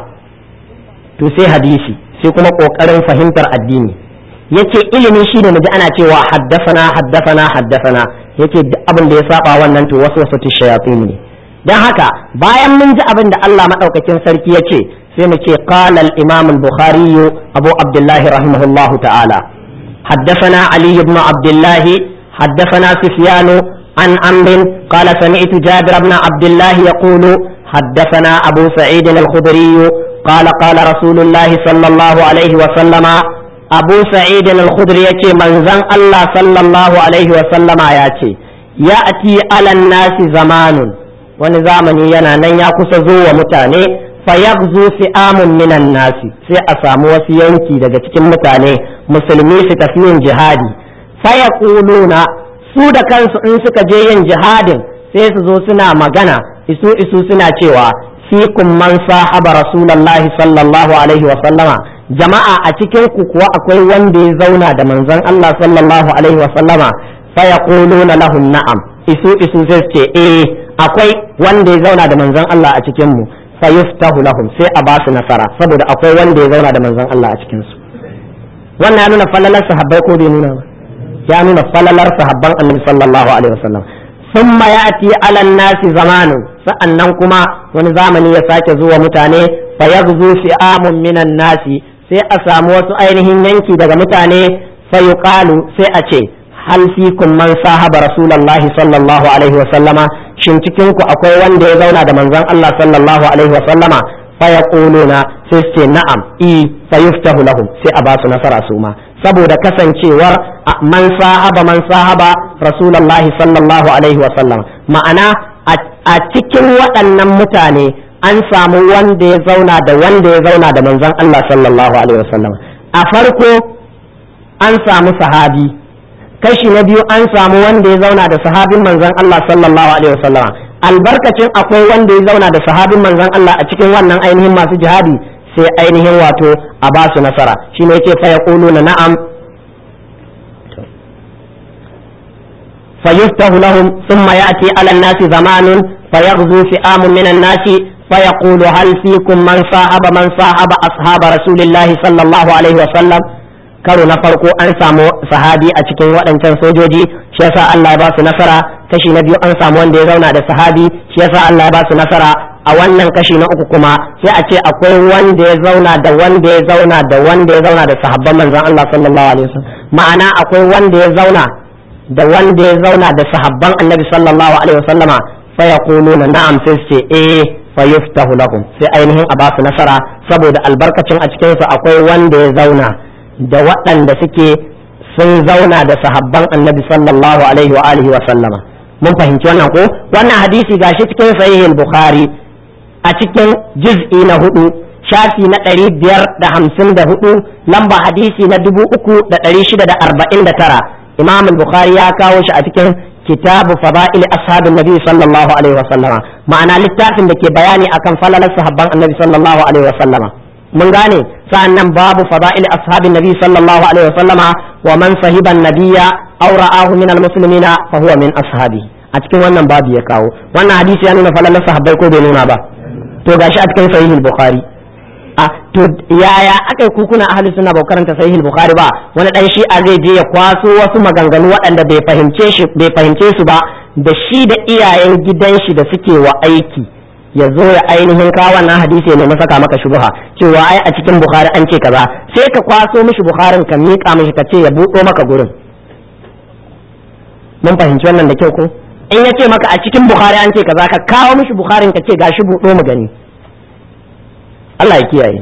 to sai hadisi sai kuma kokarin fahimtar addini yace ilimi shine mu ji ana cewa haddafana haddafana haddafana yace duk abin da ya saba wannan to wasu wasu shayatin ne dan haka bayan mun ji abin da Allah madaukakin sarki yace sai mu ce qala al-imam al-bukhari abu abdullah rahimahullah ta'ala حدثنا علي بن عبد الله حدثنا سفيان عن عمرو قال سمعت جابر بن عبد الله يقول حدثنا أبو سعيد الخدري قال قال رسول الله صلى الله عليه وسلم أبو سعيد الخدري يتي من زن الله صلى الله عليه وسلم ياتي يأتي على الناس زمان ونزامني ينا نن يقص زو ومتاني fayagzu fi'amun minan nasi sai a samu wasu yanki daga cikin mutane musulmi su tafi yin jihadi fayaquluna su da kansu in suka je yin jihadin sai su zo suna magana isu isu suna cewa fikum man sahaba rasulullahi sallallahu alaihi wa sallama jama'a a cikin ku kuwa akwai wanda ya zauna da manzon Allah sallallahu alaihi wa sallama fa yaquluna lahum na'am isu isu sai ce eh akwai wanda ya zauna da manzon Allah a cikin mu fa yuftahu lahum sai a basu nasara saboda akwai wanda ya zauna da manzon Allah a cikin su wannan ya nuna falalar sahabbai ko bai nuna ba ya nuna falalar sahabban annabi sallallahu alaihi wasallam ثم يأتي على الناس زمان sa'annan kuma wani zamani ya sake zuwa mutane fa yaghzu fi'amun minan nasi sai a samu wasu ainihin yanki daga mutane fa yuqalu sai a ce hal fikum man sahaba rasulullahi sallallahu alaihi wa sallama shin cikin ku akwai wanda ya zauna da manzon Allah sallallahu alaihi wa sallama fa yaquluna sai su ce na'am i fa yuftahu lahum sai a ba su nasara su ma saboda kasancewar man sahaba man sahaba rasulullahi sallallahu alaihi wa sallam ma'ana a cikin waɗannan mutane an samu wanda ya zauna da wanda ya zauna da manzon Allah sallallahu alaihi wa sallam a farko an samu sahabi kashi na biyu an samu wanda ya zauna da sahabin manzon Allah sallallahu alaihi wa sallam albarkacin akwai wanda ya zauna da sahabin manzon Allah a cikin wannan ainihin masu jihadi sai ainihin wato a ba su nasara shine yake fa yaquluna na'am فيفتح لهم ثم يأتي على الناس زمان فيغزو فئام من الناس فيقول هل فيكم من صاحب من صاحب أصحاب رسول الله صلى الله عليه وسلم karo na farko an samu sahabi a cikin waɗancan sojoji shi yasa Allah ya ba su nasara kashi na biyu an samu wanda ya zauna da sahabi shi yasa Allah ya ba su nasara a wannan kashi na uku kuma sai a ce akwai wanda ya zauna da wanda ya zauna da wanda ya zauna da sahabban manzon Allah sallallahu alaihi wasallam ma'ana akwai wanda ya zauna da wanda ya zauna da sahabban annabi sallallahu alaihi wasallama fa yaquluna na'am sai su ce eh fa yuftahu lahum sai ainihin a ba su nasara saboda albarkacin a cikin su akwai wanda ya zauna da waɗanda suke sun zauna da sahabban annabi sallallahu alaihi wa alihi wa sallama mun fahimci wannan ko wannan hadisi gashi cikin sahihul bukhari a cikin juz'i na hudu shafi na ɗari biyar da hamsin da hudu lamba hadisi na dubu uku da ɗari shida da arba'in da tara imam al-bukhari ya kawo shi a cikin kitabu fada'il ashabin nabi sallallahu alaihi wa sallama ma'ana littafin da ke bayani akan falalar sahabban annabi sallallahu alaihi wa sallama mun gane sa'annan babu fada'il ashabin nabi sallallahu alaihi wa sallama wa man sahiba nabiyya aw ra'ahu min al-muslimina fa huwa min ashabi a cikin wannan babu ya kawo wannan hadisi ya nuna falalar sahabbai ko bai nuna ba to gashi a cikin sahihul bukhari a to yaya aka ku kuna ahli sunna ba karanta sahihul bukhari ba wani dan shi'a zai je ya kwaso wasu maganganu waɗanda bai fahimce shi bai fahimce su ba da shi da iyayen gidan shi da suke wa aiki ya zo ya ainihin kawo wannan hadisi ne na saka maka shubha cewa ai a cikin bukhari an ce kaza sai ka kwaso mishi bukharin ka miƙa mishi ka ce ya buɗo maka gurin mun fahimci wannan da kyau ko in ya ce maka a cikin bukhari an ce kaza ka kawo mishi bukharin ka ce gashi buɗo mu gani Allah ya kiyaye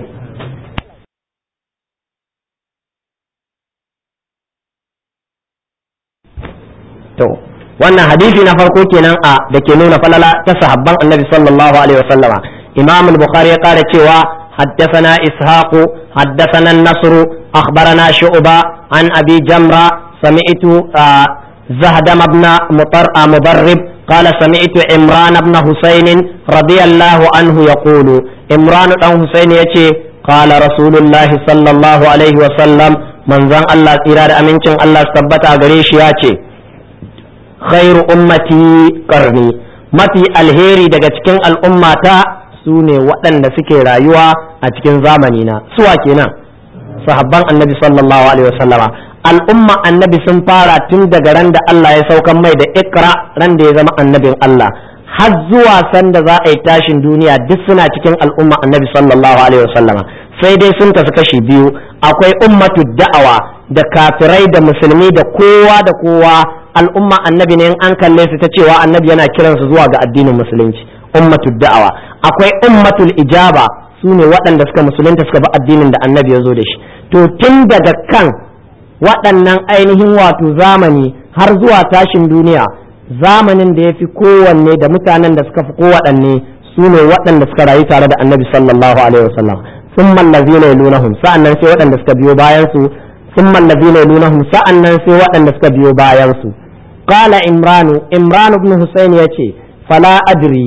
to wannan hadisi na farko kenan a da ke nuna falala ta sahabban annabi sallallahu alaihi wasallama imam al-bukhari ya kara cewa حدثنا إسحاق حدثنا النصر أخبرنا شعبة عن أبي جمرة سمعت آه زهدم بن مطر مضرب قال سمعت عمران بن حسين رضي الله عنه يقول عمران بن حسين يتي قال رسول الله صلى الله عليه وسلم من زن الله إرادة أمينشن الله استبتع غريش ياتي خير أمتي قرني mafi alheri daga cikin al'ummata su ne waɗanda suke rayuwa a cikin zamani na suwa kenan sahabban annabi sallallahu alaihi wasallama al'umma annabi sun fara tun daga ran da Allah ya saukan mai da ikra ran da ya zama annabin Allah har zuwa sanda za a yi tashin duniya duk suna cikin al'umma annabi sallallahu alaihi wasallama sai dai sun tafi kashi biyu akwai ummatu da'awa da kafirai da musulmi da kowa da kowa al'umma annabi ne in an kalle su ta cewa annabi yana kiransu zuwa ga addinin musulunci ummatu da'awa akwai ummatul ijaba su ne waɗanda suka musulunta suka bi addinin da annabi ya zo da shi to tun daga kan waɗannan ainihin wato zamani har zuwa tashin duniya zamanin da ya fi kowanne da mutanen da suka fi kowaɗanne su ne waɗanda suka rayu tare da annabi sallallahu alaihi wasallam sun mallazi ne lunahum sa'annan sai waɗanda suka biyo bayan su sun mallazi ne lunahum sa'annan sai waɗanda suka biyo bayan su qala imranu imran ibn husayn yace fala adri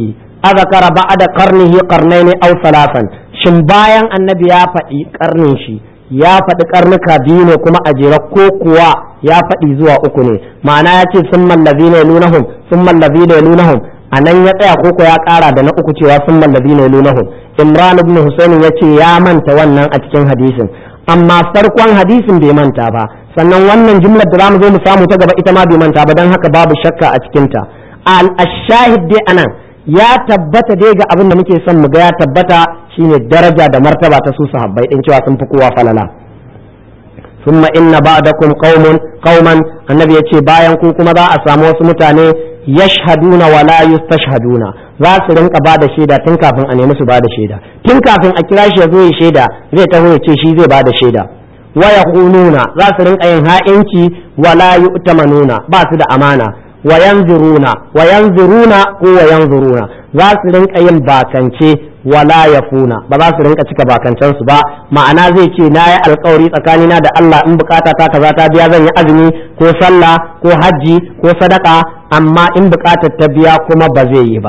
azakara ba'da qarnihi qarnaini aw salasan shin bayan annabi ya faɗi karnin shi ya faɗi karnuka biyu ne kuma a jere ko kuwa ya faɗi zuwa uku ne ma'ana ya ce sun mallabi ne lunahum sun mallabi ne lunahum a nan ya tsaya koko ya ƙara da na uku cewa sun mallabi ne lunahum imran ibn husain ya ce ya manta wannan a cikin hadisin amma farkon hadisin bai manta ba sannan wannan jumlar da zamu zo mu samu ta gaba ita ma bai manta ba don haka babu shakka a cikinta al ashahid dai anan ya tabbata dai ga abin da muke son mu ga ya tabbata shine daraja da martaba ta su sahabbai din cewa sun fi kowa falala thumma inna ba'dakum qaumun qauman annabi yace bayan ku kuma za a samu wasu mutane yashhaduna wala yustashhaduna za su rinka ba da shaida tun kafin a nemi su ba da shaida tun kafin a kira shi ya zo ya shaida zai taho ya ce shi zai ba da shaida wa yaquluna za su rinka yin ha'inci wala yu'tamanuna ba su da amana wa yanzuruna wa yanzuruna ko wa yanzuruna za su rinka yin bakance wala yafuna ba za su rinka cika bakancen su ba ma'ana zai ce na yi alkawari tsakanina da Allah in bukata ta kaza ta biya zan yi azumi ko sallah ko hajji ko sadaka amma in bukatar ta biya kuma ba zai yi ba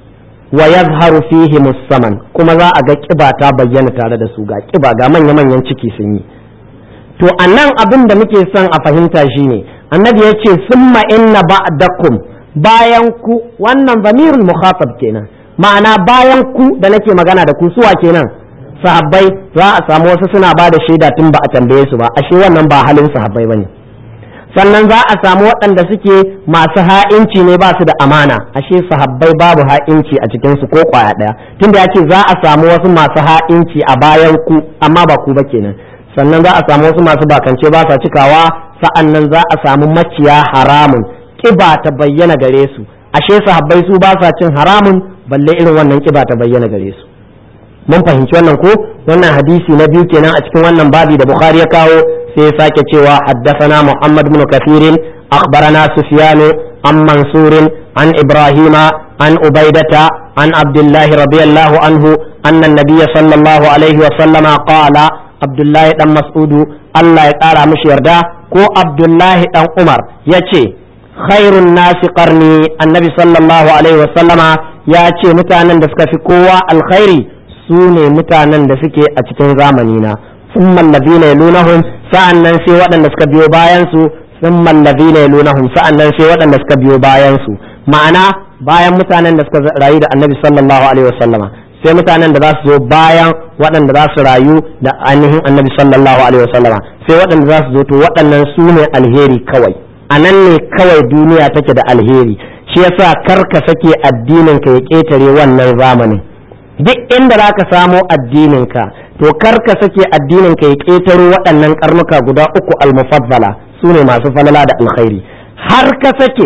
wa yazharu fihi musamman kuma za a ga kiba ta bayyana tare da su ga kiba ga manya manyan ciki sun yi to annan abin da muke son a fahimta shine annabi ya ce summa inna ba'dakum bayan ku wannan zamirul mukhatab kenan ma'ana bayan ku da nake magana da ku suwa kenan sahabbai za a samu wasu suna ba da shaida tun ba a tambaye su ba ashe wannan ba halin sahabbai bane sannan za a samu waɗanda suke masu ha'inci ne ba su da amana ashe sahabbai babu ha'inci a cikin su ko kwaya ɗaya tunda ya ce za a samu wasu masu ha'inci a bayan ku amma ba ku ba kenan sannan za a samu wasu masu bakance ba sa cikawa sa'an nan za a samu maciya haramun kiba ta bayyana gare su ashe sahabbai su ba sa cin haramun balle irin wannan kiba ta bayyana gare su mun fahimci wannan ko wannan hadisi na biyu kenan a cikin wannan babi da bukhari ya kawo sai ya sake cewa haddathana muhammad bin kathirin akhbarana sufyan an mansur an ibrahima an ubaidata an abdullah radiyallahu anhu anna an-nabiy sallallahu alaihi wa sallama qala abdullah dan mas'udu Allah ya kara mishi yarda ko abdullah dan umar yace khairun nasi qarni annabi sallallahu alaihi wa sallama ya ce mutanen da suka fi kowa alkhairi su ne mutanen da suke a cikin zamani na sun mallabi na lunahum sa'an nan sai waɗanda suka biyo bayan su sun mallabi na lunahum sa'an nan sai waɗanda suka biyo bayan su ma'ana bayan mutanen da suka rayu da annabi sallallahu alaihi wasallama sai mutanen da za su zo bayan waɗanda za su rayu da ainihin annabi sallallahu alaihi wasallama sai waɗanda za su zo to waɗannan su ne alheri kawai a nan ne kawai duniya take da alheri shi yasa kar ka sake addinin ka ya ƙetare wannan zamanin duk inda za ka samo addininka to kar ka sake addininka ya ƙetaro waɗannan karnuka guda uku almufaddala su ne masu falala da alkhairi har ka sake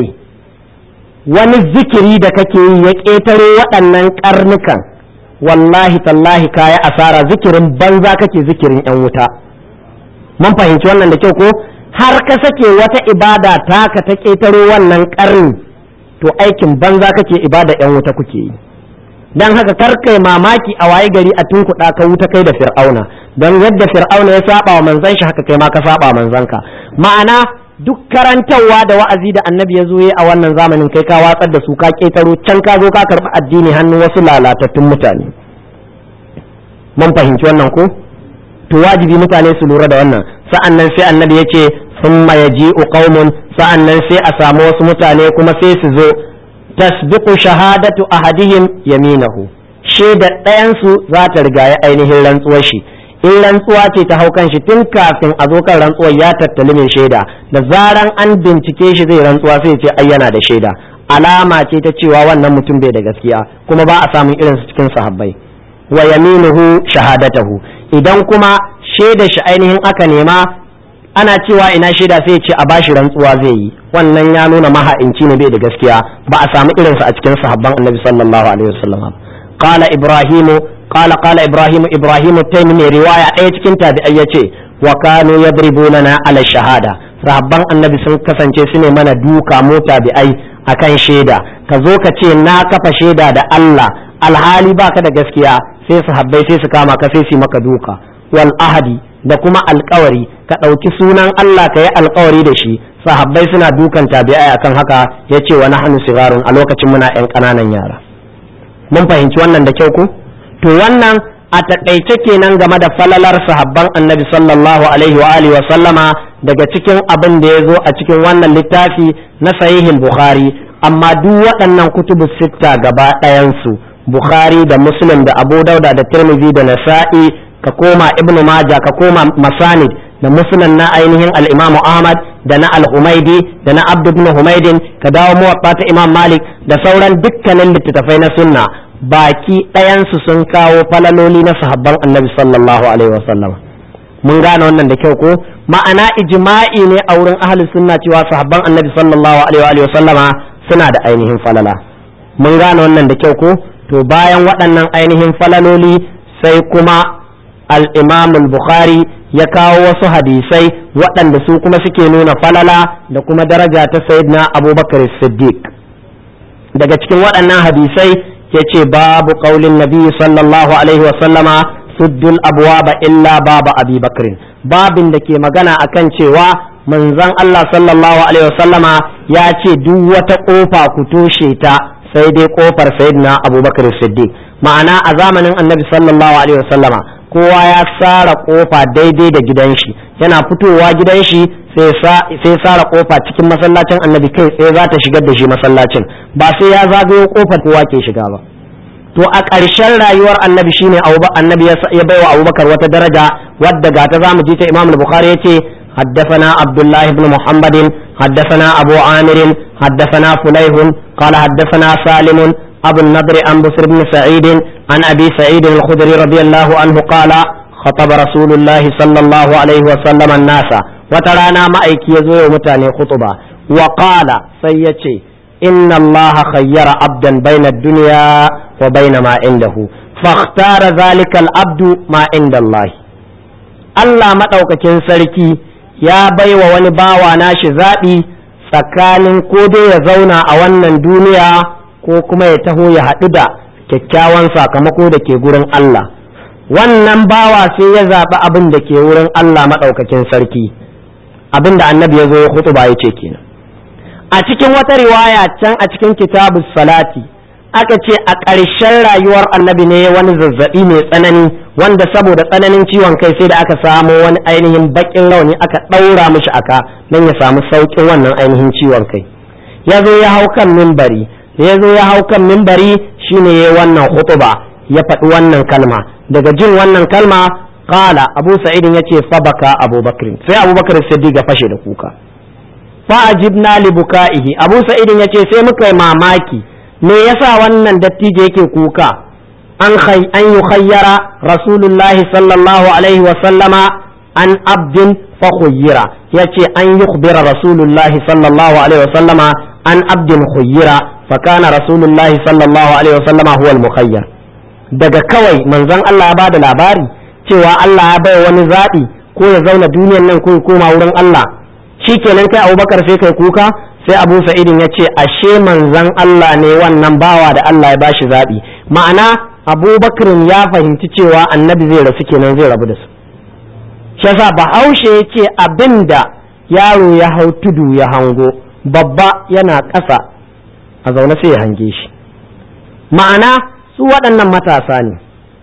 wani zikiri da kake yi ya ƙetaro waɗannan karnukan wallahi tallahi kaya asara zikirin banza kake zikirin yan wuta mun fahimci wannan da kyau ko har ka sake wata ibada taka ta ƙetaro wannan ƙarni to aikin banza kake ibada yan wuta kuke yi dan haka karkai mamaki a waye gari a tunkuɗa ka wuta kai da fir'auna don yadda fir'auna ya saba wa manzon shi haka kai ma ka saba manzanka ma'ana duk karantarwa da wa'azi da annabi ya zo a wannan zamanin kai ka watsar da su ka ketaro can ka zo ka karɓi addini hannun wasu lalatattun mutane mun fahimci wannan ko to wajibi mutane su lura da wannan sa'an nan sai annabi ya ce summa yaji'u qaumun sa'an nan sai a samu wasu mutane kuma sai su zo tasbiqu shahadatu ahadihim yaminahu shaidar ɗayansu za ta rigaye ainihin rantsuwar shi in rantsuwa ce ta hau kan shi tun kafin a zo kan rantsuwar ya tattali mai shaida da zaran an bincike shi zai rantsuwa sai ce ai yana da shaida alama ce ta cewa wannan mutum bai da gaskiya kuma ba a samun irin su cikin sahabbai wa yaminuhu shahadatahu idan kuma shaidar shi ainihin aka nema ana cewa ina shaida sai ce a bashi rantsuwa zai yi wannan ya nuna maha'inci ne bai da gaskiya ba a samu irinsa a cikin sahabban annabi sallallahu alaihi wasallam qala ibrahimu qala qala ibrahimu ibrahimu taymi mai riwaya ɗaya cikin tabi'ai yace wa kanu yadribuna ala shahada sahabban annabi sun kasance su ne mana duka mu tabi'ai akan shaida ka zo ka ce na kafa shaida da Allah alhali baka da gaskiya sai sahabbai sai su kama ka sai su maka duka wal ahadi da kuma alkawari ka ɗauki sunan Allah ka yi alkawari da shi sahabbai suna dukan tabi'ai akan haka ya ce wa nahnu sigarun a lokacin muna yan ƙananan yara mun fahimci wannan da kyau ko to wannan a taƙaice kenan game da falalar sahabban annabi sallallahu alaihi wa alihi wa sallama daga cikin abin da ya zo a cikin wannan littafi na sahihin bukhari amma duk waɗannan kutubu sitta gaba ɗayansu bukhari da muslim da abu dauda da tirmidhi da nasa'i ka koma ibnu maja ka koma masanid da musnad na ainihin al-imam ahmad da na al-humaidi da na abd ibn humaidin ka dawo muwatta ta imam malik da sauran dukkanin littattafai na sunna baki ɗayansu sun kawo falaloli na sahabban annabi sallallahu alaihi wasallam mun gane wannan da kyau ko ma'ana ijma'i ne a wurin ahli sunna cewa sahabban annabi sallallahu alaihi wasallama suna da ainihin falala mun gane wannan da kyau ko to bayan waɗannan ainihin falaloli sai kuma al-imam al-bukhari ya kawo wasu hadisai waɗanda su kuma suke nuna falala da kuma daraja ta sayyidina abubakar siddiq daga cikin waɗannan hadisai ya ce babu ƙaulin nabi sallallahu alaihi wasallama suddul abwaba illa baba abi bakrin babin da ke magana akan cewa manzon Allah sallallahu alaihi wasallama ya ce duk wata ƙofa ku toshe ta sai dai ƙofar sayyidina abubakar siddiq ma'ana a zamanin annabi sallallahu alaihi wasallama kowa ya tsara ƙofa daidai da gidan shi yana fitowa gidan shi sai sara kofa cikin masallacin annabi kai tsaye za ta shigar da shi masallacin ba sai ya zagayo kofar kowa ke shiga ba to a ƙarshen rayuwar annabi shine annabi ya baiwa abubakar wata daraja wadda ga ta zamu ji ta imam al-bukhari yace حدثنا عبد الله بن محمد حدثنا أبو عامر حدثنا فليح قال حدثنا سالم أبو النضر عن بصر بن سعيد عن أبي سعيد الخدري رضي الله عنه قال خطب رسول الله صلى الله عليه وسلم الناس وترانا ما أيكي يزوي متاني خطبة وقال سيتي إن الله خير عبدا بين الدنيا وبين ما عنده فاختار ذلك العبد ما عند الله Allah maɗaukakin sarki ya baiwa wani bawa nashi zaɓi tsakanin ko dai ya zauna a wannan duniya ko kuma ya taho ya haɗu da kyakkyawan sakamako da ke gurin Allah wannan bawa sai ya zaɓi abin da ke wurin Allah maɗaukakin sarki abin da annabi ya zo ya hutu ya ce kenan a cikin wata riwaya can a cikin kitabu salati aka ce a ƙarshen rayuwar annabi ne wani zazzaɓi mai tsanani wanda saboda tsananin ciwon kai sai da aka samo wani ainihin baƙin rauni aka ɗaura mishi aka don ya samu sauƙin wannan ainihin ciwon kai ya zo ya hau kan mimbari ya zo ya hau kan mimbari shine ya wannan hutuba ya faɗi wannan kalma daga jin wannan kalma kala abu sa'idin ya ce fabaka abubakar sai abubakar siddiq ya fashe da kuka fa ajibna li buka'ihi abu sa'idin ya ce sai muka yi mamaki me yasa wannan dattijo yake kuka an an yukhayyara rasulullahi sallallahu alaihi wa sallama an abdin fa khuyyira yace an yukhbira rasulullahi sallallahu alaihi wa sallama an abdin khuyyira fa kana rasulullahi sallallahu alaihi wa sallama huwa al-mukhayyar daga kawai manzon Allah ya bada labari cewa Allah ya bai wani zaɓi ko ya zauna duniyar nan ko ya koma wurin Allah shikenan kai Abubakar sai kai kuka sai Abu Sa'idin ya ce ashe manzon Allah ne wannan bawa da Allah ya bashi zaɓi ma'ana Abubakar ya fahimci cewa annabi zai rasu kenan zai rabu da su shi yasa Bahaushe ya ce abinda yaro ya hau tudu ya hango babba yana ƙasa a zaune sai ya hange shi ma'ana su waɗannan matasa ne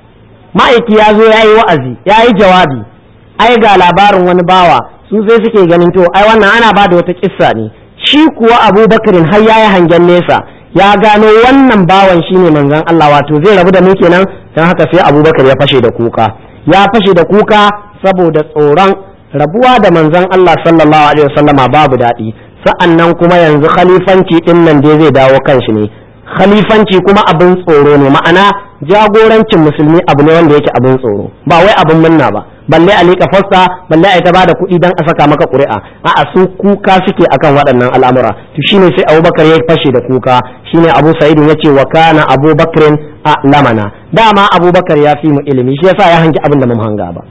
ma'aiki ya zo ya yi wa'azi ya yi jawabi ai ga labarin wani bawa su sai suke ganin to ai wannan ana ba da wata kissa ne shi kuwa abubakarin har ya yi hangen nesa ya gano wannan bawan shi ne manzon Allah wato zai rabu da mu kenan don haka sai abubakar ya fashe da kuka ya fashe da kuka saboda tsoron rabuwa da manzon Allah sallallahu alaihi wasallama babu daɗi sa'annan kuma yanzu khalifanci ɗin nan dai zai dawo kanshi ne khalifanci kuma abin tsoro ne ma'ana jagorancin musulmi abu ne wanda yake abin tsoro ba wai abin munna ba balle a liƙa fasta balle a ita ba da kuɗi don a saka maka ƙuri'a a'a su kuka suke akan waɗannan al'amura to shine sai abubakar ya fashe da kuka shine abu sa'idin ya ce wa kana abubakarin a lamana dama abubakar ya fi mu ilimi shi yasa ya hangi abin da mun hanga ba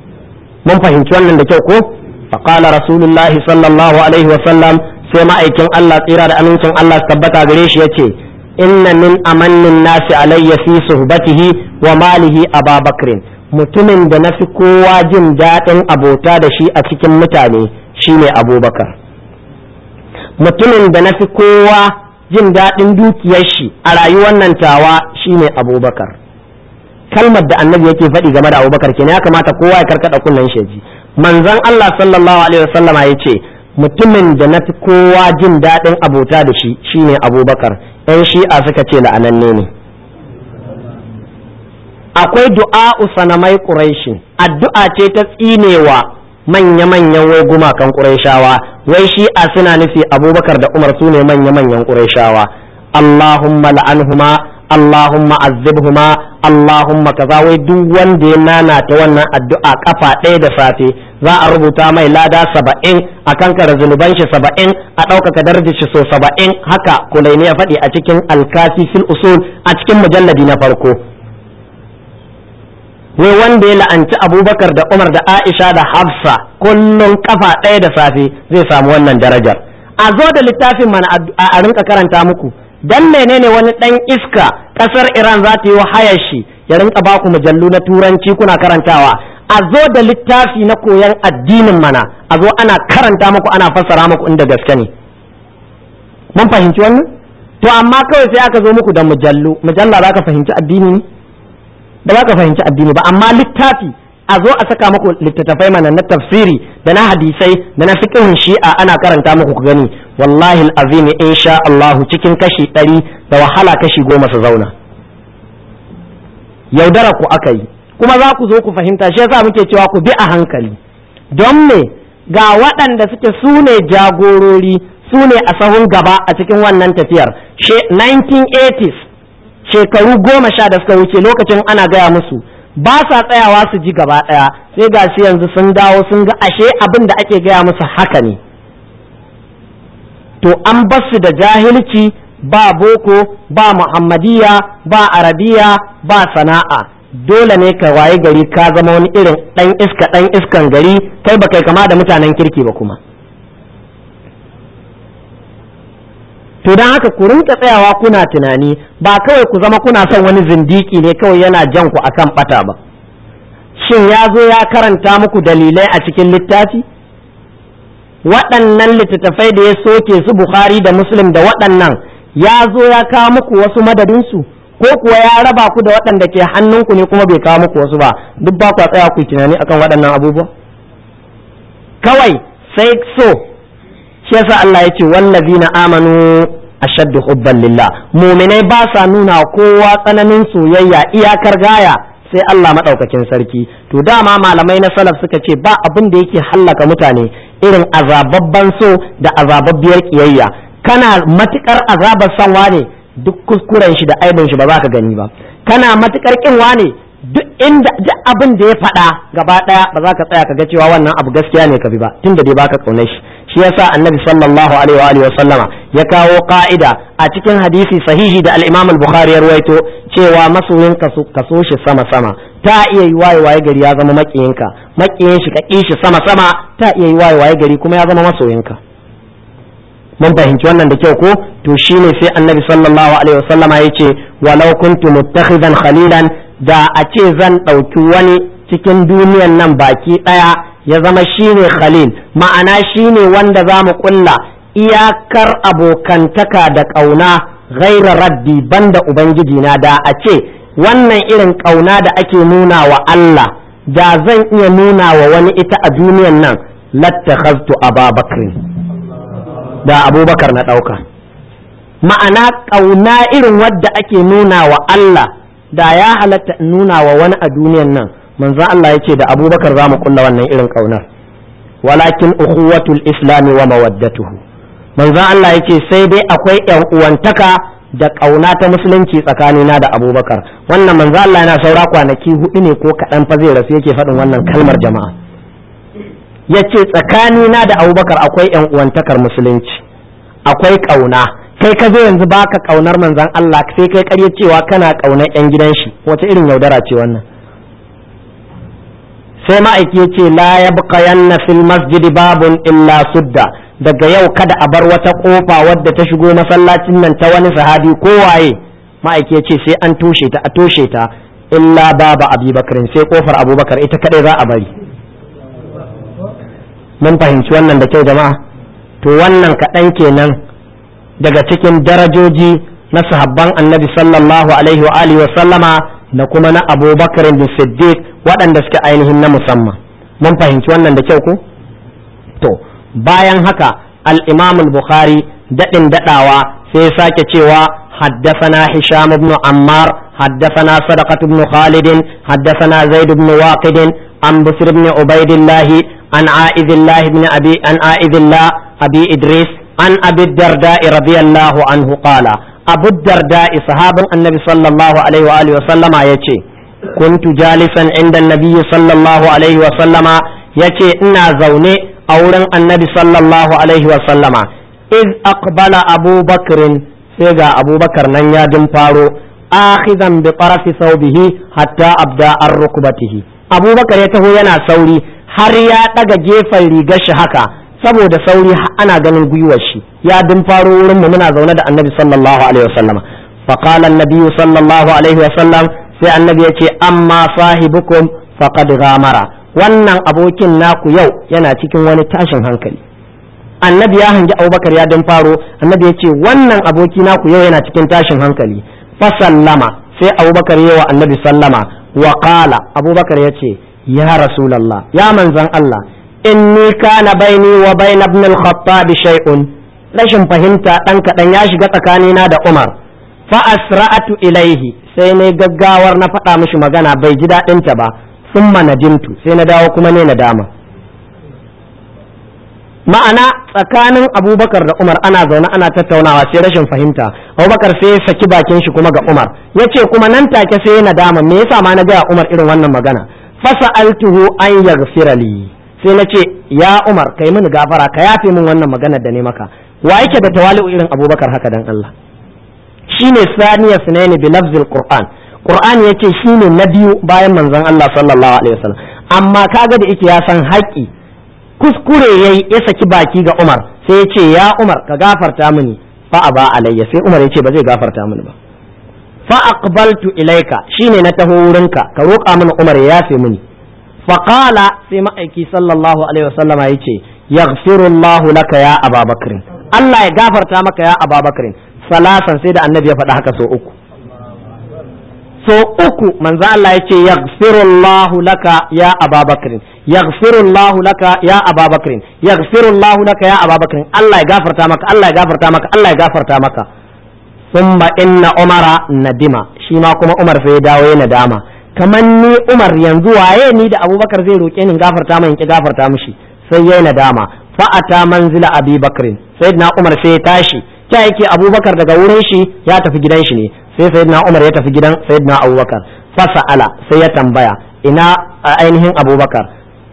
mun fahimci wannan da kyau ko faqala rasulullahi sallallahu alaihi wa sallam sai ma'aikin Allah tsira da amincin Allah tabbata gare shi yace inna min amannin nasi alayya fi suhbatihi wa malihi aba bakrin mutumin da nafi kowa jin daɗin abota da shi a cikin mutane shine abubakar mutumin da nafi kowa jin daɗin dukiyar shi a rayuwar nan tawa shine abubakar kalmar da annabi yake faɗi game da abubakar kenan ya kamata kowa ya karkada kunnen shi ji manzon Allah sallallahu alaihi wasallam ya ce mutumin da na fi kowa jin daɗin abota da shi shine abubakar yan shi'a suka ce la'ananne ne akwai du'a'u sanamai quraishin addu'a ce ta tsinewa manya-manyan wai gumakan quraishawa wai shi'a suna nufi abubakar da umar su ne manya-manyan quraishawa allahumma la'anhuma allahumma azibhuma allahumma kaza wai duk wanda ya nanata wannan addu'a kafa ɗaya da safe za a rubuta mai lada saba'in a kankara zunuban shi saba'in a ɗaukaka darajar shi so saba'in haka kulaini ya faɗi a cikin alkafi fil usul a cikin mujalladi na farko wai wanda ya la'anci abubakar da umar da aisha da hafsa kullum kafa ɗaya da safe zai samu wannan darajar a zo da littafin mana a rinka karanta muku dan menene wani dan iska kasar iran za ta yi hayar shi ya rinka baku mujallu na turanci kuna karantawa a zo da littafi na koyan addinin mana a zo ana karanta muku ana fassara muku inda gaske ne mun fahimci wannan to amma kawai sai aka zo muku da mujallu mujalla za ka fahimci addini ne ba za ka fahimci addini ba amma littafi a zo a saka muku littattafai mana na tafsiri da na hadisai da na fiqhin shi'a ana karanta muku ku gani wallahi alazim insha Allah cikin kashi ɗari da wahala kashi goma su zauna yaudara ku aka yi kuma za ku zo ku fahimta shi yasa muke cewa ku bi a hankali don me ga waɗanda suke su ne jagorori su ne a sahun gaba a cikin wannan tafiyar 1980s shekaru goma sha da suka wuce lokacin ana gaya musu ba sa tsayawa su ji gaba ɗaya sai ga shi yanzu sun dawo sun ga ashe abin da ake gaya musu haka ne to an basu da jahilci ba boko ba muhammadiya ba arabiya ba sana'a dole ne ka waye gari ka zama wani irin ɗan iska ɗan iskan gari kai ba kai kama da mutanen kirki ba kuma to don haka ku rinka tsayawa kuna tunani ba kawai ku zama kuna son wani zindiki ne kawai yana jan ku akan bata ba shin ya zo ya karanta muku dalilai a cikin littafi waɗannan littattafai da ya soke su bukhari da muslim da waɗannan ya zo ya kawo muku wasu madadinsu ko kuwa ya raba ku da waɗanda ke hannunku ne kuma bai kawo muku wasu ba duk ba ku tsaya ku tunani akan waɗannan abubuwa kawai sai so shi yasa Allah ya ce wallazina amanu ashaddu hubban lillah mu'minai ba sa nuna kowa tsananin soyayya iyakar gaya sai Allah madaukakin sarki to dama malamai na salaf suka ce ba abin da yake hallaka mutane irin azababban so da azababbiyar kiyayya kana matukar azabar sanwa ne duk kuskuren shi da aibin shi ba za ka gani ba kana matukar kinwa ne duk inda duk abin da ya faɗa gaba ɗaya ba za ka tsaya ka ga cewa wannan abu gaskiya ne ka bi ba tunda dai baka kaunar shi shi yasa annabi sallallahu alaihi wa alihi sallama ya kawo ka'ida a cikin hadisi sahihi da al-Imam al-Bukhari ya ruwaito cewa masoyin ka so shi sama sama ta iya yi waye waye gari ya zama makiyinka makiyin shi ka shi sama sama ta iya yi waye waye gari kuma ya zama masoyinka mun fahimci wannan da kyau ko to shine sai annabi sallallahu alaihi wasallama ya ce walau kuntu muttakhidan khalilan da a ce zan ɗauki wani cikin duniyan nan baki ɗaya ya zama shine khalil ma'ana shine wanda za mu ƙulla iyakar abokantaka da ƙauna ghaira raddi banda ubangiji na da a ce wannan irin ƙauna da ake nuna wa Allah da zan iya nuna wa wani ita a duniyan nan lattakhaztu ababakrin da abubakar na ɗauka ma'ana ƙauna irin wadda ake nuna wa Allah da ya halatta nuna wa wani a duniyan nan manzon Allah ya ce da abubakar za mu kulla wannan irin ƙaunar walakin ukhuwatul islami wa mawaddatuhu manzon Allah ya ce sai dai akwai yan uwantaka da ƙauna ta musulunci tsakanina da abubakar wannan manzon Allah yana saura kwanaki hudu ne ko kaɗan fa zai rasu yake faɗin wannan kalmar jama'a ya ce tsakanina da abubakar akwai yan uwantakar musulunci akwai ƙauna kai ka zo yanzu baka kaunar manzon Allah sai kai ƙarya cewa kana kaunar yan gidan shi wace irin yaudara ce wannan sai ma'aiki ya ce la yabqayanna fil masjidi babun illa sudda daga yau kada a bar wata kofa wadda ta shigo masallacin nan ta wani sahabi ko waye ma'aiki ya ce sai an toshe ta a toshe ta illa baba abubakar sai kofar abubakar ita kadai za a bari mun fahimci wannan da kyau jama'a to wannan kaɗan kenan daga cikin darajoji na sahabban annabi sallallahu alaihi wa alihi wa sallama da kuma na abubakar da siddiq waɗanda suke ainihin na musamman mun fahimci wannan da kyau ko to bayan haka al-imam al-bukhari daɗin daɗawa sai sake cewa حدثنا هشام بن عمار حدثنا صدقة بن خالد حدثنا زيد بن واقد عن بسر بن عبيد الله عن عائذ الله بن أبي عن عائذ الله أبي إدريس عن أبي الدرداء رضي الله عنه قال أبو الدرداء صحاب النبي صلى الله عليه وآله وسلم يتي كنت جالسا عند النبي صلى الله عليه وسلم يتي إنا زوني أولا النبي صلى الله عليه وسلم إذ أقبل أبو بكر سيغا أبو بكر نن يادن فارو آخذا بطرف ثوبه حتى أبدا الركبته أبو بكر يتهو ينا سوري har ya ɗaga gefen rigar shi haka saboda sauri ana ganin gwiwar shi ya dun faro wurin mu muna zaune da annabi sallallahu alaihi wasallam fa qala annabi sallallahu alaihi wasallam sai annabi yace amma sahibukum faqad ghamara wannan abokin naku yau yana cikin wani tashin hankali annabi ya hangi abubakar ya dun faro annabi yace wannan aboki naku yau yana cikin tashin hankali fa sallama sai abubakar yayi wa annabi sallama wa qala abubakar yace ya rasulallah ya manzan Allah inni kana baini wa baina ibn al-khattab shay'un rashin fahimta dan kadan ya shiga tsakanina da Umar fa asra'atu ilaihi sai ne gaggawar na faɗa mishi magana bai ji daɗin ta ba summa najimtu sai na dawo kuma ne nadama ma'ana tsakanin abubakar da umar ana zaune ana tattaunawa sai rashin fahimta abubakar sai ya saki bakin shi kuma ga umar ya ce kuma nan take sai ya nadama me yasa ma na gaya umar irin wannan magana fasa'altuhu an yaghfira li sai na ce ya Umar kai mini gafara ka yafe min wannan magana da ne maka wa yake da tawali'u irin Abubakar haka dan Allah shine saniya sunaini bi lafzil Qur'an Qur'an yace shine na biyu bayan manzon Allah sallallahu alaihi wasallam amma kaga da yake ya san haƙi kuskure yayi ya saki baki ga Umar sai ya ce ya Umar ka gafarta mini fa aba alayya sai Umar ya ce ba zai gafarta mini ba fa aqbaltu ilayka shine na taho wurinka ka roƙa mini Umar ya yafe mini fa qala sai ma'aiki sallallahu alaihi wasallama yace yaghfiru Allahu laka ya Aba Bakr Allah ya gafarta maka ya Aba Bakr salasan sai da annabi ya faɗa haka so uku so uku manzo Allah yace yaghfiru Allahu laka ya Aba Bakr yaghfiru Allahu laka ya Aba Bakr yaghfiru Allahu laka ya Aba Bakr Allah ya gafarta maka Allah ya gafarta maka Allah ya gafarta maka thumma inna umara nadima shi ma kuma umar sai ya dawo ya nadama kamar ni umar yanzu waye ni da abubakar zai roke ni gafarta mai ki gafarta mishi sai ya nadama fa ata manzila abi bakrin sayyidina umar sai ya tashi ta yake abubakar daga wurin shi ya tafi gidan shi ne sai sayyidina umar ya tafi gidan sayyidina abubakar fa sa'ala sai ya tambaya ina ainihin abubakar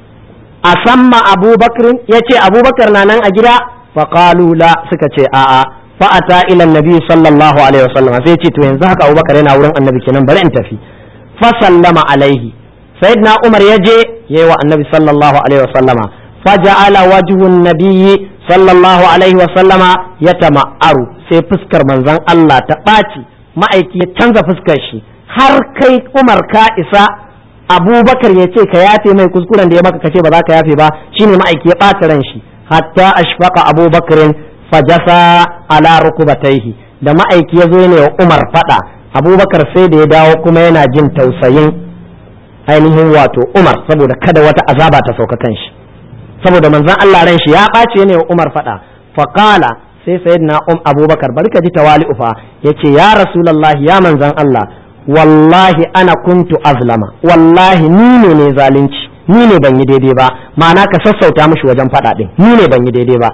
a samma abubakrin yace abubakar na nan a gida fa qalu la suka ce a'a fa'ata ila nabi sallallahu alaihi wasallam sai ce to yanzu haka Abubakar yana wurin annabi kenan bari in tafi fa sallama alaihi sayyidina Umar ya je yayi wa annabi sallallahu alaihi wasallama faja'ala wajhun nabiyyi sallallahu alaihi wasallama yatama'aru sai fuskar manzon Allah ta ɓaci ma'aiki ya canza fuskar shi har kai Umar ka isa Abubakar ya ce ka yafe mai kuskuren da ya maka kace ba za ka yafe ba shine ma'aiki ya ɓata ran shi hatta ashfaqa Abubakarin fajasa ala rukubataihi da ma'aiki ya zo ne wa Umar fada Abubakar sai da ya dawo kuma yana jin tausayin ainihin wato Umar saboda kada wata azaba ta sauka kan shi saboda manzon Allah ran shi ya ɓace ne wa Umar fada faqala sai sayyidina um Abubakar bari ka ji tawali'u fa yace ya rasulullahi ya manzon Allah wallahi ana kuntu azlama wallahi ni ne ne zalunci ni ne ban yi daidai ba ma'ana ka sassauta mishi wajen fada din ni ne ban yi daidai ba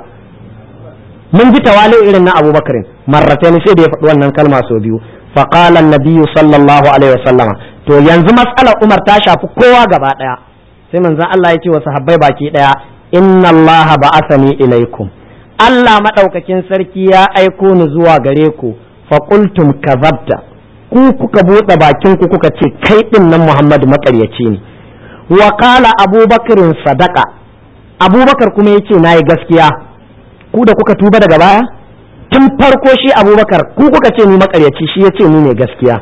mun ji tawali irin na abubakar marrataini sai da ya faɗi wannan kalma sau biyu faqala an-nabiy sallallahu alaihi wasallam to yanzu mas'alar umar ta shafi kowa gaba daya sai manzon Allah ya ce wa sahabbai baki daya inna Allah ba'athani ilaikum Allah madaukakin sarki ya aiko ni zuwa gare ku fa qultum kadhabta ku kuka buɗe bakin ku kuka ce kai din nan Muhammadu makaryaci ne wa qala abubakar sadaqa abubakar kuma yace nayi gaskiya ku da kuka tuba daga baya tun farko shi abubakar ku kuka ce ni makaryaci shi ya ce ni ne gaskiya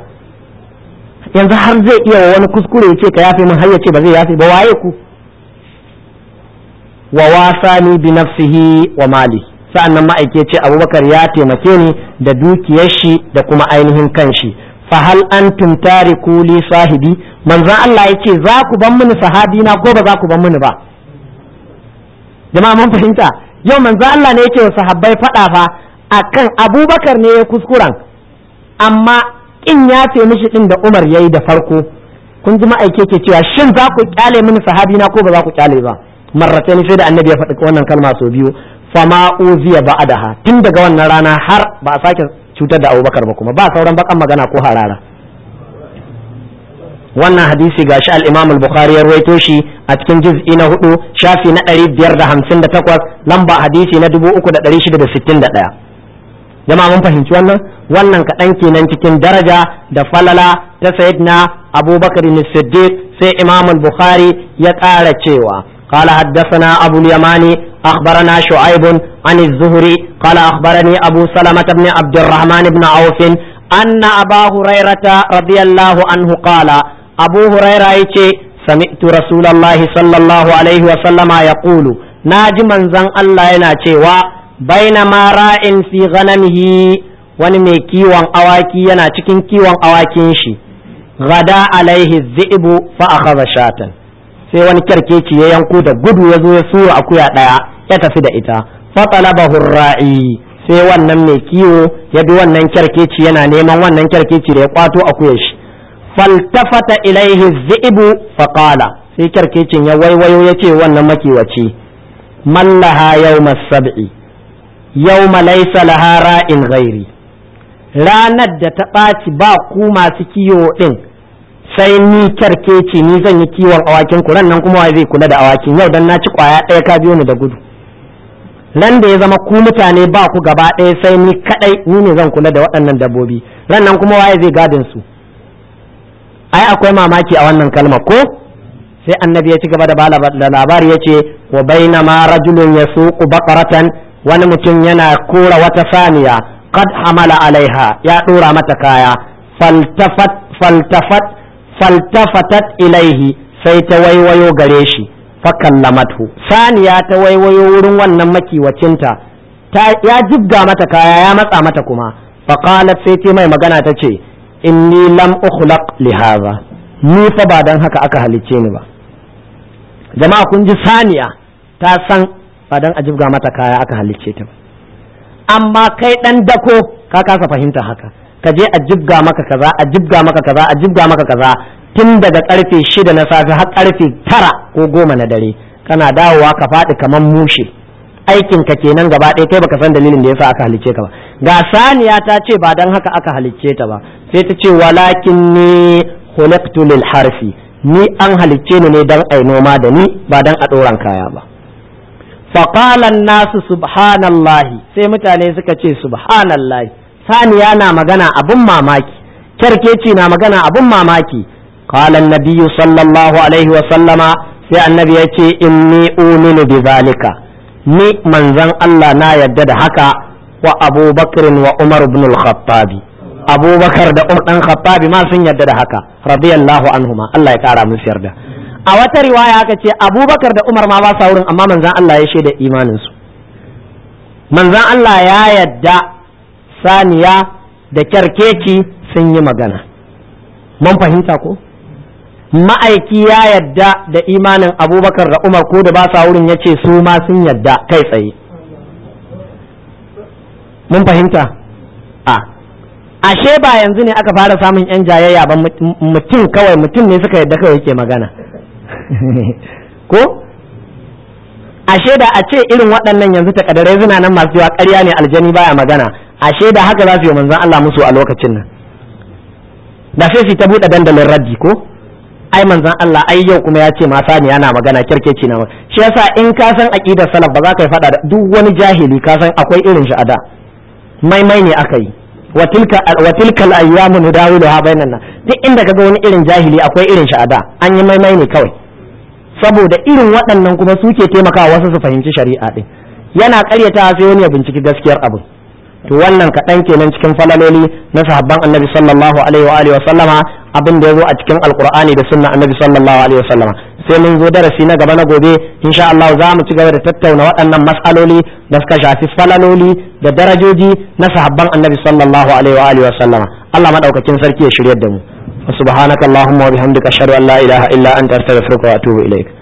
yanzu har zai iya wa wani kuskure ya ce ka yafe min har ya ce ba zai yafe ba waye ku wa wasani bi nafsihi wa mali sa'annan ma'aike ce abubakar ya taimake ni da dukiyar shi da kuma ainihin kanshi fa hal antum tariku li sahibi manzon Allah yace za ku ban mini sahabi na ko ba za ku ban mini ba jama'a mun fahimta yau manzon Allah ne yake wa sahabbai fada fa akan abubakar ne ya kuskuren amma in ya ce mishi din da Umar yayi da farko kun ji ma'aike ke cewa shin za ku kyale mini sahabi na ko ba za ku kyale ba marratan sai da annabi ya faɗi wannan kalma sau biyu fama uziya ba'adaha tun daga wannan rana har ba a sake cutar da abubakar ba kuma ba sauran bakan magana ko harara wannan hadisi gashi al-imam al-bukhari ya rawaito shi a cikin juz'i na hudu shafi na 558 lamba hadisi na 3661 jama'a mun fahimci wannan wannan kaɗan kenan cikin daraja da falala ta sayyidina abubakar siddiq sai imam al-bukhari ya ƙara cewa قال حدثنا أبو اليماني أخبرنا شعيب عن الزهري قال أخبرني أبو سلمة بن عبد الرحمن بن عوف أن أبا هريرة رضي الله عنه قال أبو هريرة يتي سمعت رسول الله صلى الله عليه وسلم يقول ناجي من زن الله يناتي بينما راء في غنمه wani mai kiwon awaki yana cikin kiwon awakin shi gada alaihi zi'bu fa akhadha shatan sai wani kyarkeci ya yanko da gudu ya zo ya sura akuya ɗaya ya tafi da ita fatalabahu ra'i sai wannan mai kiwo ya bi wannan kyarkeci yana neman wannan kyarkeci da ya kwato akuyar shi faltafata ilaihi zi'bu faqala sai kyarkecin ya waiwayo ya ce wannan makiwaci mallaha yawma sab'i yawma laysa laha ra'in ghairi ranar da ta ɓaci ba ku masu kiwo ɗin sai ni kyarkeci ni zan yi kiwon awakin ku ran nan kuma wai zai kula da awakin yau dan na ci kwaya ɗaya ka biyo ni da gudu ran da ya zama ku mutane ba ku gaba ɗaya sai ni kadai ni ne zan kula da waɗannan dabbobi ran nan kuma waye zai gadin su ai akwai mamaki a wannan kalma ko sai annabi ya ci gaba da labari ya ce wa bainama rajulun yasuqu baqaratan wani mutum yana kora wata saniya qad hamala alaiha ya dora mata kaya faltafat faltafat faltafatat ilaihi sai ta waiwayo gare shi fakallamatu saniya ta waiwayo wurin wannan makiwacinta ta ya jibga mata kaya ya matsa mata kuma faqalat sai ta mai magana ta ce inni lam ukhlaq li hadha ni fa ba dan haka aka halicce ni ba jama'a kun ji saniya ta san ba dan a jibga mata kaya aka halicce ta ba amma kai dan dako ka kasa fahimta haka ka je a jibga maka kaza a jibga maka kaza a jibga maka kaza tun daga karfe shida na safe har karfe tara ko goma na dare kana dawowa ka faɗi kamar mushe aikin ka kenan gaba ɗaya kai baka san dalilin da yasa aka halicce ka ba ga saniya ta ce ba dan haka aka halicce ta ba sai ta ce walakin ni khuliqtu lil harfi ni an halicce ni ne dan ai noma da ni ba dan a ɗoran kaya ba faqala nasu subhanallahi sai mutane suka ce subhanallahi saniya na magana abun mamaki kyarkeci na magana abun mamaki qala annabiyyu sallallahu alaihi wa sallama sai annabi ya ce inni uminu bi zalika ni manzon Allah na yadda da haka wa abubakar wa umar ibn al-khattabi abubakar da umar dan khattabi ma sun yadda da haka radiyallahu anhuma Allah ya kara musu yarda a wata riwaya aka ce abubakar da umar ma ba sa wurin amma manzon Allah ya shaida imanin su manzon Allah ya yadda saniya da kyarkeci sun yi magana mun fahimta ko ma'aiki ya yadda da imanin abubakar da umar ko da ba sa wurin ya ce su ma sun yadda kai tsaye mun fahimta a ashe ba yanzu ne aka fara samun yan jayayya ba mutum kawai mutum ne suka yadda kawai yake magana ko ashe da a ce irin waɗannan yanzu takadarai suna nan masu yawa ƙarya ne aljani baya magana ashe da haka za su yi manzon Allah musu a lokacin nan da sai su ta buɗe dandalin raddi ko ai manzon Allah ai yau kuma ya ce ma sani yana magana kirkeci na shi yasa in ka san aqidar salaf ba za ka yi fada da duk wani jahili ka san akwai irin shi a da maimai ne aka yi wa tilka wa tilka al-ayyamu nudawiluha bainan nas duk inda kaga wani irin jahili akwai irin shi a da an yi maimai ne kawai saboda irin waɗannan kuma suke taimakawa wasu su fahimci shari'a din yana ƙaryata sai wani ya binciki gaskiyar abin to wannan kaɗan kenan cikin falaloli na sahabban annabi sallallahu alaihi wa alihi wa sallama abin da ya zo a cikin alqur'ani da sunna annabi sallallahu alaihi wa sallama sai mun zo darasi na gaba na gobe insha Allah za mu ci gaba da tattauna waɗannan mas'aloli da suka shafi falaloli da darajoji na sahabban annabi sallallahu alaihi wa alihi wa sallama Allah madaukakin sarki ya shiryar da mu subhanakallahumma wa bihamdika ashhadu an la ilaha illa anta astaghfiruka wa atubu ilaik